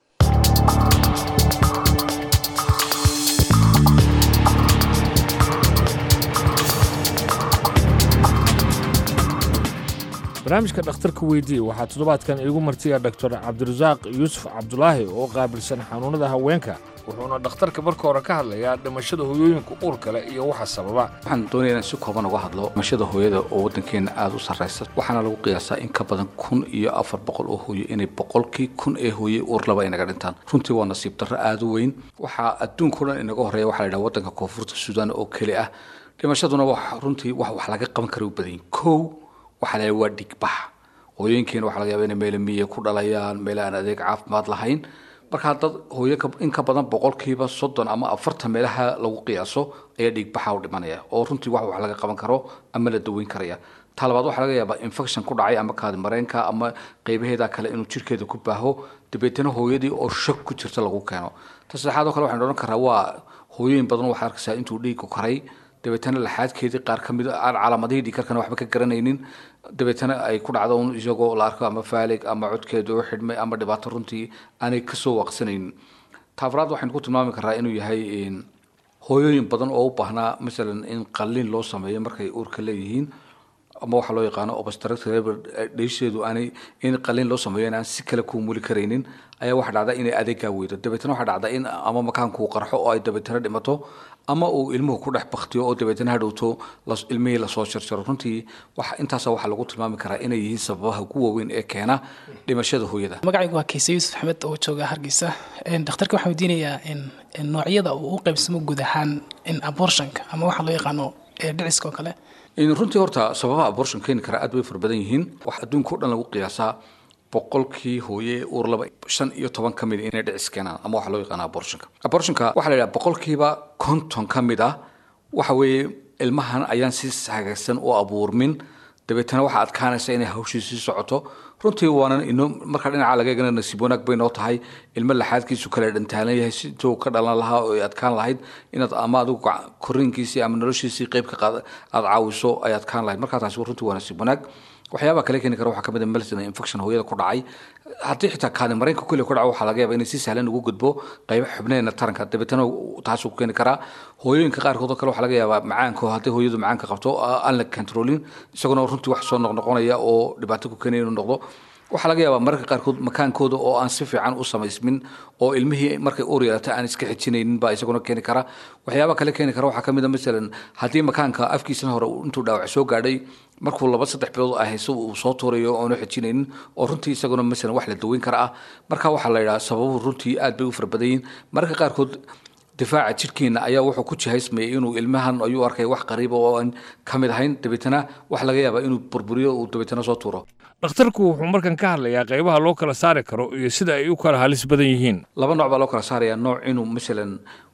barnaamijka dhakhtarka weydii waxaa toddobaadkan iigu martiya doctor cabdirasaaq yuusuf cabdulaahi oo qaabilsan xanuunnada haweenka wuxuuna dhakhtarka marka hore ka hadlayaa dhimashada hooyooyinka uurka leh iyo waxa sababa waxaan doonaya inaan si kooban uga hadlo dhimashada hooyada oo waddankeena aada u sarraysa waxaana lagu qiyaasaa in ka badan kun iyo afar boqol oo hooyo inay boqolkii kun ee hooye uur laba inaga dhintaan runtii waa nasiib darro aada u weyn waxaa adduunka o dhan inaga horreeya waxaa la yidhaha waddanka koonfurta suudaan oo keli ah dhimashaduna wax runtii wax wax laga qaban kara u badanyin kow waxaa la waa dhigbax hooyooyinkeena waxaa laga yaaba inay meelo miye ku dhalayaan meelo aan adeeg caafimaad lahayn markaa dad hooyo in ka badan boqolkiiba soddon ama afartan meelaha lagu qiyaaso ayaa dhiigbaxa u dhimanaya oo runtii wax wax laga qaban karo ama la daweyn karaya taa labaad waxaa laga yaabaa infection ku dhacay ama kaadi mareenka ama qeybaheeda kale inuu jirkeeda ku baaho dabeetana hooyadii oo shak ku jirta lagu keeno ta saddexaad oo kale waxaan odhan karaa waa hooyooyin badan waxaad arkaysaa intuu dhiigku karay dabeetana laxaadkeedii qaar ka mid aan calaamadihii dhiikarkana waxba ka garanaynin dabeetana ay ku dhacdo un isagoo la arko ama faalig ama codkeeda oo xidhmay ama dhibaato runtii aanay kasoo waaqsanaynin taafraad waxaynu ku tilmaami karaa inuu yahay hooyooyin badan oo u baahnaa masalan in qalliin loo sameeyo markay uurka leeyihiin ama waxaa loo yaqaano obstructive dheysheedu aanay in qalliin loo sameeyo inaan si kale ku muli karaynin ayaa waxaa dhacda inay adeegaa weydo dabeetana waxaa dhacda in ama makaankuu qarxo oo ay dabeetana dhimato ama uu ilmuhu ku dhex baktiyo oo dabeetana hadhowto ilmihii lasoo jarjaro runtii wax intaasa waxaa lagu tilmaami karaa inay yihiin sababaha ugu waaweyn ee keena dhimashada hooyada magacaygu waa kayse yuusuf axmed oo jooga hargeysa dhakhtarka waxaan weydiinayaa in noocyada uu u qaybsamo guud ahaan in abortionka ama waxaa loo yaqaano dhiciska oo kale runtii horta sababaha abortion keeni kara aad bay fara badan yihiin wax adduunka o dhan lagu qiyaasaa boqolkii hooye uur laba shan iyo toban ka mid inay dhicis keenaan ama waxaa loo yaqaana abortionka abortionka waxaa la yidhaha boqolkiiba konton ka mid ah waxa weeye ilmahan ayaan si hagaagsan u abuurmin dabeetana waxaa adkaanaysa inay hawshii sii socoto runtii waana ino marka dhinaca laga eegana nasiib wanaag bay noo tahay ilmo laxaadkiisu kale dhantaalan yahay si intuu ka dhalan lahaa oo ay adkaan lahayd inaad ama adigu korinkiisii ama noloshiisii qayb ka qaad aada caawiso ay adkaan lahayd markaa taasi runtii waa nasiib wanaag waxyaabaha kale keeni kara waxaa kamid a melson infection hooyada ku dhacay haddii xitaa kaadi mareenka kule ku dhaco waxaa laga yaaba inay si sahlan ugu gudbo qayba xubneena taranka dabeetana taasuu keeni karaa hooyooyinka qaarkood oo kale waxaa laga yaabaa macaanka haddii hooyadu macaanka qabto aan la controlin isaguna runtii wax soo noqnoqonaya oo dhibaato ku keenaya inuu noqdo waxaa laga yaabaa mararka qaarkood makaankooda oo aan si fiican u samaysmin oo ilmihii markay uur yeelata aan iska xijinaynin baa isaguna keeni kara waxyaaba kale keeni kara waxaa kamid a masalan haddii makaanka afkiisana hore intuu dhaawac soo gaadhay markuu laba saddex bilood ay hayso uu soo tuurayo oonu xijinaynin oo runtii isaguna masalan wax la daweyn kara ah marka waxaa la yidhaha sababuhu runtii aad bay u fara badan yihiin mararka qaarkood difaaca jidhkeena ayaa wuxuu ku jihaysmayay inuu ilmahan ayuu arkay wax qariiba oo aan ka mid ahayn dabeetana waxa laga yaabaa inuu burburiyo uu dabeetana soo tuuro dhakhtarku wuxuu markan ka hadlayaa qaybaha loo kala saari karo iyo sida ay u kala halis badan yihiin laba nooc baa loo kala saarayaa nooc inuu masalan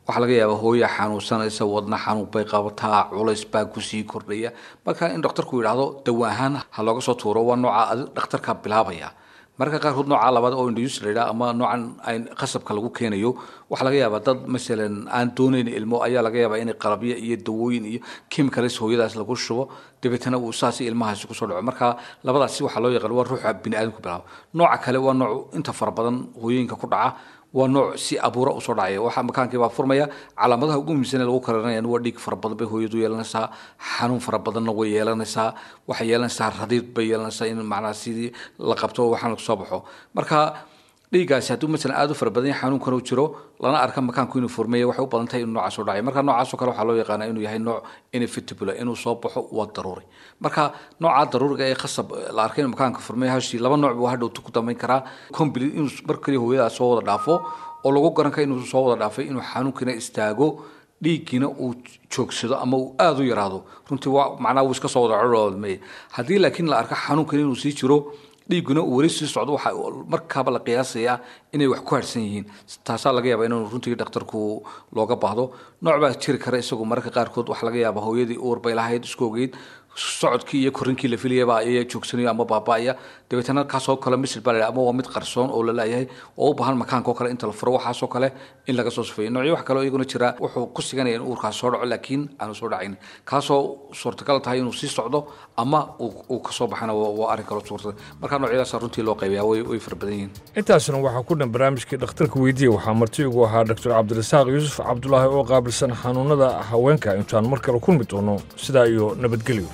waxaa laga yaabaa hooya xanuunsanaysa wadna xanuun bay qabataa culays baa kusii kordhaya marka in dhakhtarku yidhaahdo dawa ahaan ha looga soo tuuro waa nooca adi dhakhtarka bilaabaya marka qaarkood nooca labaad oo induus la yidhaha ama noocan ay qasabka lagu keenayo waxaa laga yaabaa dad masalan aan doonayn ilmo ayaa laga yaabaa inay qalabyo iyo dawooyin iyo chemicals hooyadaas lagu shubo dabeetana uu saasi ilmahaasi kusoo dhaco marka labadaasi waxaa loo yaqaan waa ruuxa bini aadamku bilaabo nooca kale waa nooc inta fara badan hooyooyinka ku dhaca waa nooc si abuura usoo dhacaya waxaa makaankii baa furmaya calaamadaha ugu muhiimsan ee lagu karanayaan waa dhiig fara badan bay hooyadu yeelanaysaa xanuun fara badanna way yeelanaysaa waxay yeelanaysaa radiid bay yeelanaysaa in macnaha sidii la qabto waxaan soo baxo marka dhiiggaasi hadduu masalan aada u fara badan yahay xanuunkan uu jiro lana arka makaanku inuu furmeeya waxay u badan tahay inuu noocaas u dhacay marka noocaasoo kale waxaa loo yaqaanaa inuu yahay nooc inevitable inuu soo baxo waa daruuri marka nooca daruuriga ee khasab la arkay inuu makaanka furmeeya hashii laba nooc buu hadhow ku dambayn karaa complete inuu mar kaliya hooyadaas soo wada dhaafo oo lagu garan kara inuu soo wada dhaafay inuu xanuunkiina istaago dhiiggiina uu joogsado ama uu aada u yaraado runtii waa macnaha wuu iska soo wada codhoodmeye haddii laakiin la arka xanuunkan inuu sii jiro dhiigguna uu weli sii socdo waxaa markaaba la qiyaasayaa inay wax ku harsan yihiin taasaa laga yaabaa inuu runtii dhakhtarku looga baahdo nooc baa jiri kara isagu mararka qaarkood waxaa laga yaabaa hooyadii uur bay lahayd isku ogeyd socodkii iyo korinkii la filayaba ayaa joogsanayo ama baaba'aya dabeetana kaasoo kale misil baa la ama waa mid qarsoon oo la leeyahay oo u baahan makaanka oo kale inta la furo waxaasoo kale in laga soo sufeeyo noocyo wax kaleo iyaguna jira wuxuu ku siganaya in uurkaas soo dhaco laakiin aanu soo dhacayn kaasoo suurtagal tahay inuu sii socdo ama uu kasoo baxana waa arrin kaloo suurtagal marka noocyadaasa runtii loo qaybayaa way way fara badan yihiin intaasna waxaa ku dhan barnaamijkii dhakhtarka weydiiya waxaa marti ugu ahaa doctor cabdirasaaq yuusuf cabdulaahi oo qaabilsan xanuunada haweenka intaan mar kale kulmi doono sidaa iyo nabadgelyo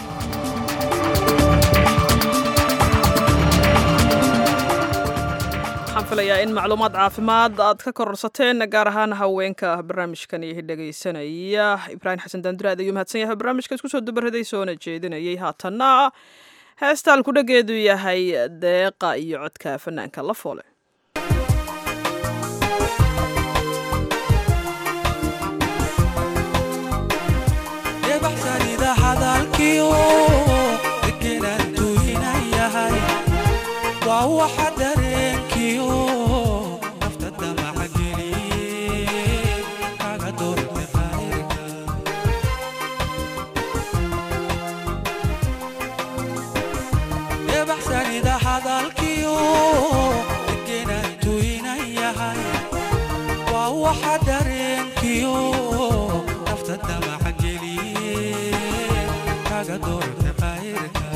waxaan filayaa in macluumaad caafimaad aad ka kororsateen gaar ahaan haweenka barnaamijkan iyo dhegaysanaya ibraahim xasan daanduraad ayuu mahadsan yahay barnaamijka isku soo dubaraday soona jeedinayay haatanna heestaan ku dhageedu yahay deeqa iyo codka fanaanka la foole waxa dareenkiyo nafta damaca geliye kaga doorte qayrka debaxsanida hadalkiyo degenaan tuynan yahay waa waxa dareenkiyo nafta damaca geliye kaga doorte qayrka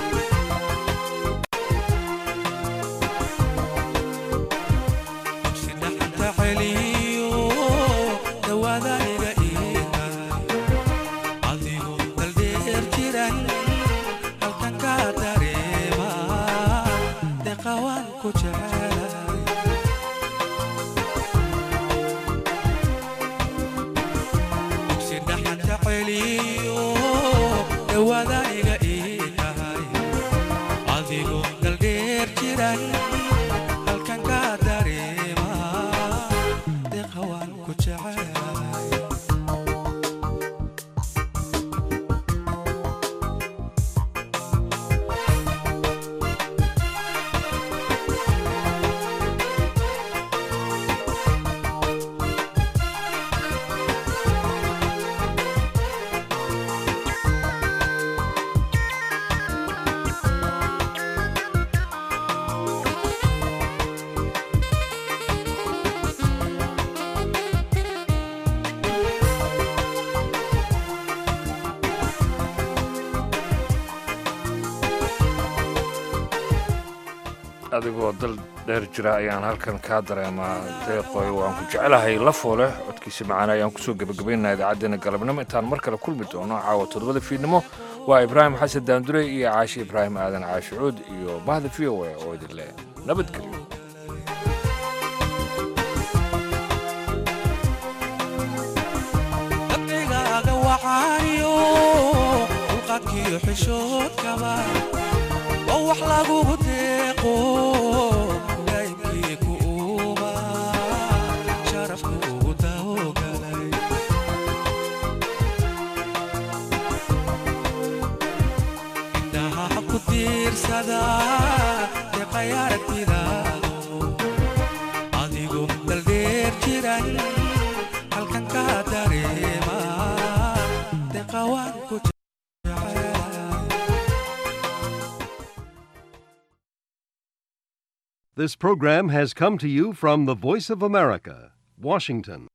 adigoo dal dheer jira ayaan halkan kaa dareemaa deeqoy waan ku jecelahay la foole codkiisa macaana ayaan kusoo gebagabaynaa idaacaddeenna galabnimo intaan mar kale kulmi doono caawa toddobada fiidnimo waa ibraahim xasan daandure iyo caashi ibraahim aadan caashi cuud iyo mahda v o a oo idin leh nabadgelyo dabcigaaga wacaaniyo dulqaadkiyo xishoodkaba oo wax lagugu deeqo laybkii ku uuba sharafku ugu dawogalay indhaha ku tiirsada deeqay aragtidaado adigu daldheer jiran halka This program has come to you from the Voice of America, Washington.